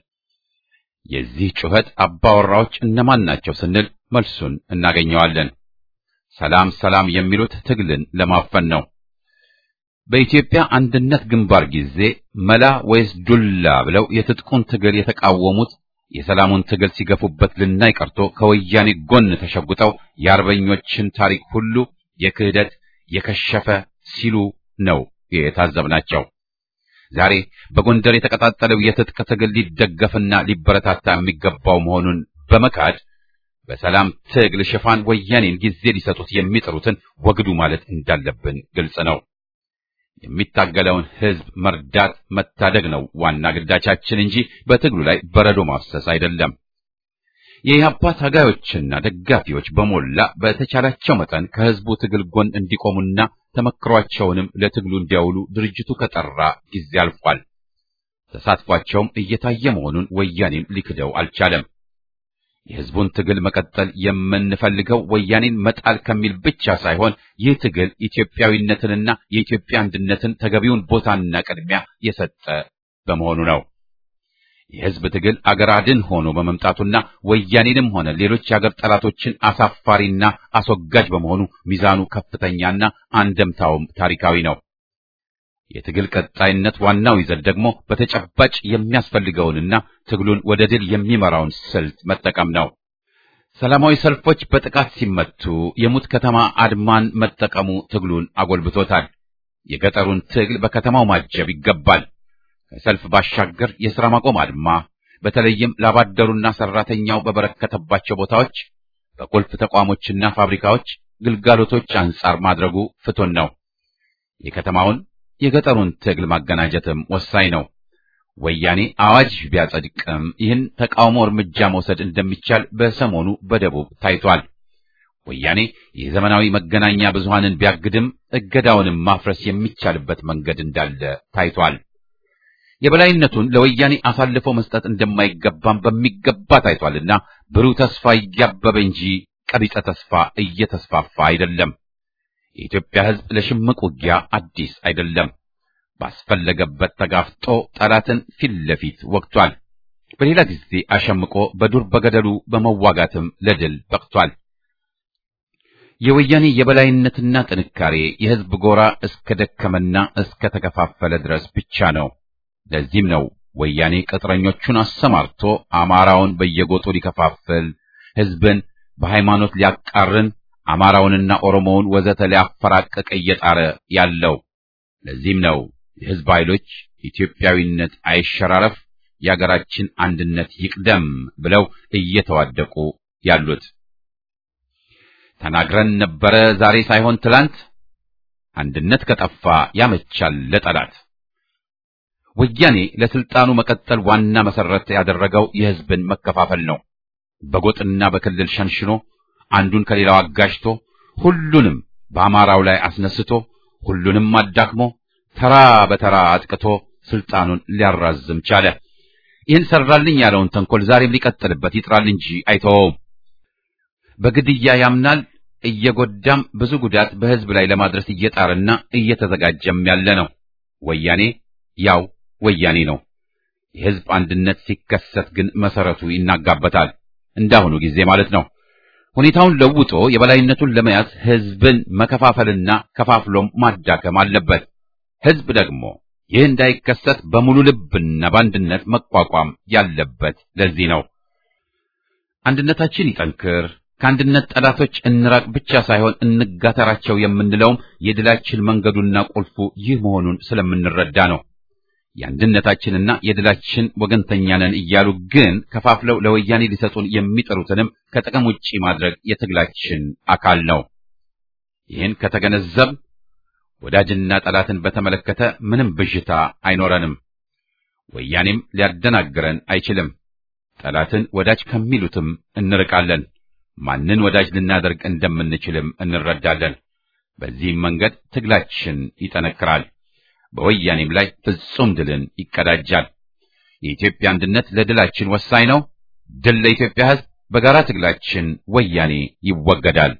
የዚህ ጩኸት አባወራዎች እነማን ናቸው ስንል መልሱን እናገኘዋለን። ሰላም ሰላም የሚሉት ትግልን ለማፈን ነው። በኢትዮጵያ አንድነት ግንባር ጊዜ መላ ወይስ ዱላ ብለው የትጥቁን ትግል የተቃወሙት የሰላሙን ትግል ሲገፉበት ልናይ ቀርቶ ከወያኔ ጎን ተሸጉጠው የአርበኞችን ታሪክ ሁሉ የክህደት የከሸፈ ሲሉ ነው የታዘብናቸው። ዛሬ በጎንደር የተቀጣጠለው የትጥቅ ትግል ሊደገፍና ሊበረታታ የሚገባው መሆኑን በመካድ በሰላም ትግል ሽፋን ወያኔን ጊዜ ሊሰጡት የሚጥሩትን ወግዱ ማለት እንዳለብን ግልጽ ነው። የሚታገለውን ሕዝብ መርዳት መታደግ ነው ዋና ግዳቻችን እንጂ በትግሉ ላይ በረዶ ማፍሰስ አይደለም። የኢህአፓ ታጋዮችና ደጋፊዎች በሞላ በተቻላቸው መጠን ከሕዝቡ ትግል ጎን እንዲቆሙና ተመክሯቸውንም ለትግሉ እንዲያውሉ ድርጅቱ ከጠራ ጊዜ አልፏል። ተሳትፏቸውም እየታየ መሆኑን ወያኔም ሊክደው አልቻለም። የሕዝቡን ትግል መቀጠል የምንፈልገው ወያኔን መጣል ከሚል ብቻ ሳይሆን ይህ ትግል ኢትዮጵያዊነትንና የኢትዮጵያ አንድነትን ተገቢውን ቦታና ቅድሚያ የሰጠ በመሆኑ ነው። የሕዝብ ትግል አገር አድን ሆኖ በመምጣቱና ወያኔንም ሆነ ሌሎች የአገር ጠላቶችን አሳፋሪና አስወጋጅ በመሆኑ ሚዛኑ ከፍተኛና አንደምታውም ታሪካዊ ነው። የትግል ቀጣይነት ዋናው ይዘት ደግሞ በተጨባጭ የሚያስፈልገውንና ትግሉን ወደ ድል የሚመራውን ስልት መጠቀም ነው። ሰላማዊ ሰልፎች በጥቃት ሲመቱ የሙት ከተማ አድማን መጠቀሙ ትግሉን አጎልብቶታል። የገጠሩን ትግል በከተማው ማጀብ ይገባል። ከሰልፍ ባሻገር የሥራ ማቆም አድማ በተለይም ላባደሩና ሰራተኛው በበረከተባቸው ቦታዎች በቁልፍ ተቋሞችና ፋብሪካዎች ግልጋሎቶች አንጻር ማድረጉ ፍቱን ነው። የከተማውን የገጠሩን ትግል ማገናጀትም ወሳኝ ነው። ወያኔ አዋጅ ቢያጸድቅም ይህን ተቃውሞ እርምጃ መውሰድ እንደሚቻል በሰሞኑ በደቡብ ታይቷል። ወያኔ የዘመናዊ መገናኛ ብዙሃንን ቢያግድም እገዳውንም ማፍረስ የሚቻልበት መንገድ እንዳለ ታይቷል። የበላይነቱን ለወያኔ አሳልፎ መስጠት እንደማይገባም በሚገባ ታይቷልና ብሩህ ተስፋ እያበበ እንጂ ቀቢጸ ተስፋ እየተስፋፋ አይደለም። የኢትዮጵያ ሕዝብ ለሽምቅ ውጊያ አዲስ አይደለም። ባስፈለገበት ተጋፍጦ ጠላትን ፊት ለፊት ወግቷል። በሌላ ጊዜ አሸምቆ በዱር በገደሉ በመዋጋትም ለድል በቅቷል። የወያኔ የበላይነትና ጥንካሬ የሕዝብ ጎራ እስከ ደከመና እስከ ተከፋፈለ ድረስ ብቻ ነው። ለዚህም ነው ወያኔ ቅጥረኞቹን አሰማርቶ አማራውን በየጎጡ ሊከፋፍል፣ ሕዝብን በሃይማኖት ሊያቃርን፣ አማራውንና ኦሮሞውን ወዘተ ሊያፈራቅቅ እየጣረ ያለው። ለዚህም ነው የሕዝብ ኃይሎች ኢትዮጵያዊነት አይሸራረፍ፣ የአገራችን አንድነት ይቅደም ብለው እየተዋደቁ ያሉት። ተናግረን ነበረ ዛሬ ሳይሆን ትላንት፣ አንድነት ከጠፋ ያመቻል ለጠላት። ወያኔ ለስልጣኑ መቀጠል ዋና መሰረት ያደረገው የሕዝብን መከፋፈል ነው። በጎጥና በክልል ሸንሽኖ አንዱን ከሌላው አጋጅቶ ሁሉንም በአማራው ላይ አስነስቶ ሁሉንም አዳክሞ ተራ በተራ አጥቅቶ ስልጣኑን ሊያራዝም ቻለ። ይህን ሰራልኝ ያለውን ተንኮል ዛሬም ሊቀጥልበት ይጥራል እንጂ አይተወውም። በግድያ ያምናል። እየጎዳም ብዙ ጉዳት በሕዝብ ላይ ለማድረስ እየጣረና እየተዘጋጀም ያለ ነው። ወያኔ ያው ወያኔ ነው። የሕዝብ አንድነት ሲከሰት ግን መሰረቱ ይናጋበታል። እንዳሁኑ ጊዜ ማለት ነው። ሁኔታውን ለውጦ የበላይነቱን ለመያዝ ሕዝብን መከፋፈልና ከፋፍሎም ማዳከም አለበት። ሕዝብ ደግሞ ይህ እንዳይከሰት በሙሉ ልብና በአንድነት መቋቋም ያለበት ለዚህ ነው። አንድነታችን ይጠንክር፣ ከአንድነት ጠላቶች እንራቅ ብቻ ሳይሆን እንጋተራቸው የምንለውም የድላችን መንገዱና ቁልፉ ይህ መሆኑን ስለምንረዳ ነው። የአንድነታችንና የድላችን ወገንተኛ ነን እያሉ ግን ከፋፍለው ለወያኔ ሊሰጡን የሚጥሩትንም ከጥቅም ውጪ ማድረግ የትግላችን አካል ነው። ይህን ከተገነዘብ ወዳጅና ጠላትን በተመለከተ ምንም ብዥታ አይኖረንም። ወያኔም ሊያደናግረን አይችልም። ጠላትን ወዳጅ ከሚሉትም እንርቃለን። ማንን ወዳጅ ልናደርግ እንደምንችልም እንረዳለን። በዚህም መንገድ ትግላችን ይጠነክራል። በወያኔም ላይ ፍጹም ድልን ይቀዳጃል። የኢትዮጵያ አንድነት ለድላችን ወሳኝ ነው። ድል ለኢትዮጵያ ሕዝብ። በጋራ ትግላችን ወያኔ ይወገዳል።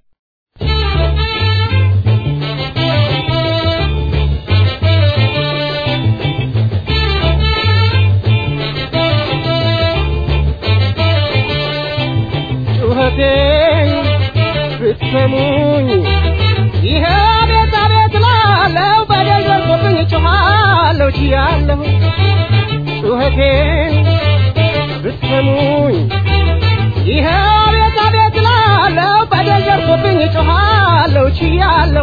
ጩኸቴን ብትሰሙኝ ይሄ ቤት አቤት ላለው በደል ደርሶብኝ ጮኻለሁ ችያለሁ ጩኸቴን ብትሰሙኝ ይሄ ቤት አቤት ላለው በደል ደርሶብኝ ጮኻለሁ ችያለሁ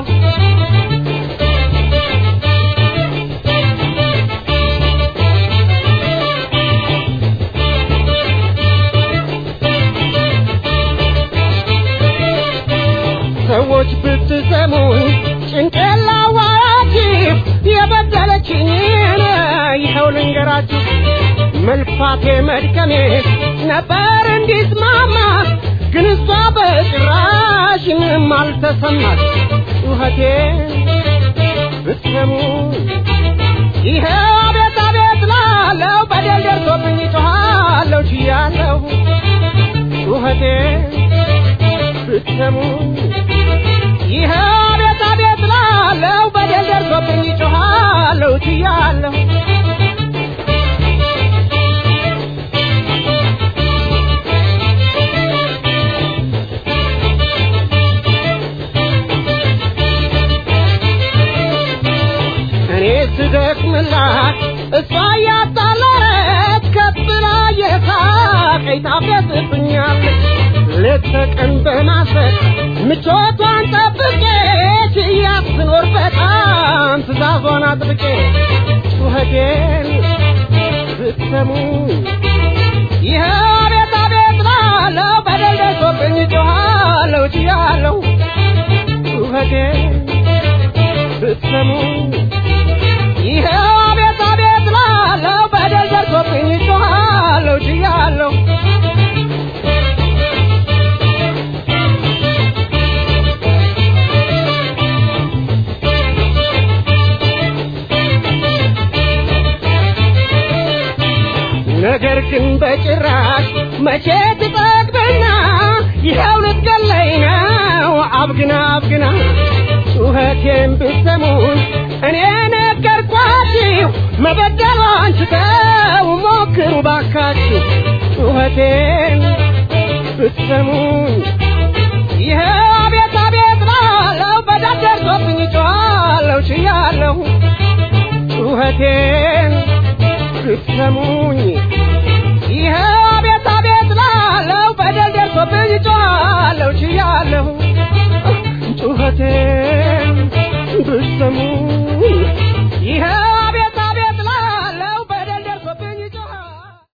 ሰዎች ብትሰሙኝ ጭንቄን ላዋራችሁ የበደለችኝን ይኸው ልንገራችሁ መልፋቴ መድከሜ ነበር እንዲስማማ ግን እሷ በጭራሽ ምንም አልተሰማት ጩኸቴ ብትሰሙኝ ይኸው አቤት አቤት ላለው በደል ደርሶብኝ ጮኻለሁ ችያለሁ ጩኸቴ ብትሰሙኝ ይኸው አቤት አቤት ላለው በደል ደርሶብኝ ጮኻለሁ ችያለሁ እኔ ስደክምላት እሷ እያጣለረች ከፍ ብላ የሳቀኝ ታፌዝብኛለች ሌት ተቀን በማሰብ ምቾቷን ጠብቄ ችያት ስኖር በጣም ትእዛዟን አጥብቄ ጩኸቴን ብትሰሙ ይኸው አቤት አቤት ላለው በደል ደርሶብኝ ጮኻለሁ ችያለሁ ጩኸቴን ብትሰሙ ይኸው አቤት አቤት ላለው በደል ደርሶብኝ ጮኻለሁ ችያለሁ ነገር ግን በጭራሽ መቼ ትጠግብና ይኸው ልትገለኝ ነው አብግና አብግና ጩኸቴን ብትሰሙን እኔ ነገርኳችሁ መበደሏን ስተው ሞክሩ ባካችሁ ጩኸቴን ብትሰሙን ይኸው አቤት አቤት ላለው በዳር ደርሶብኝ ጮኻለሁ ችያለሁ ጩኸቴን ብትሰሙኝ ይኸው አቤት አቤት ላለው በደል ደርሶብኝ ጮኻለሁ ችያለሁ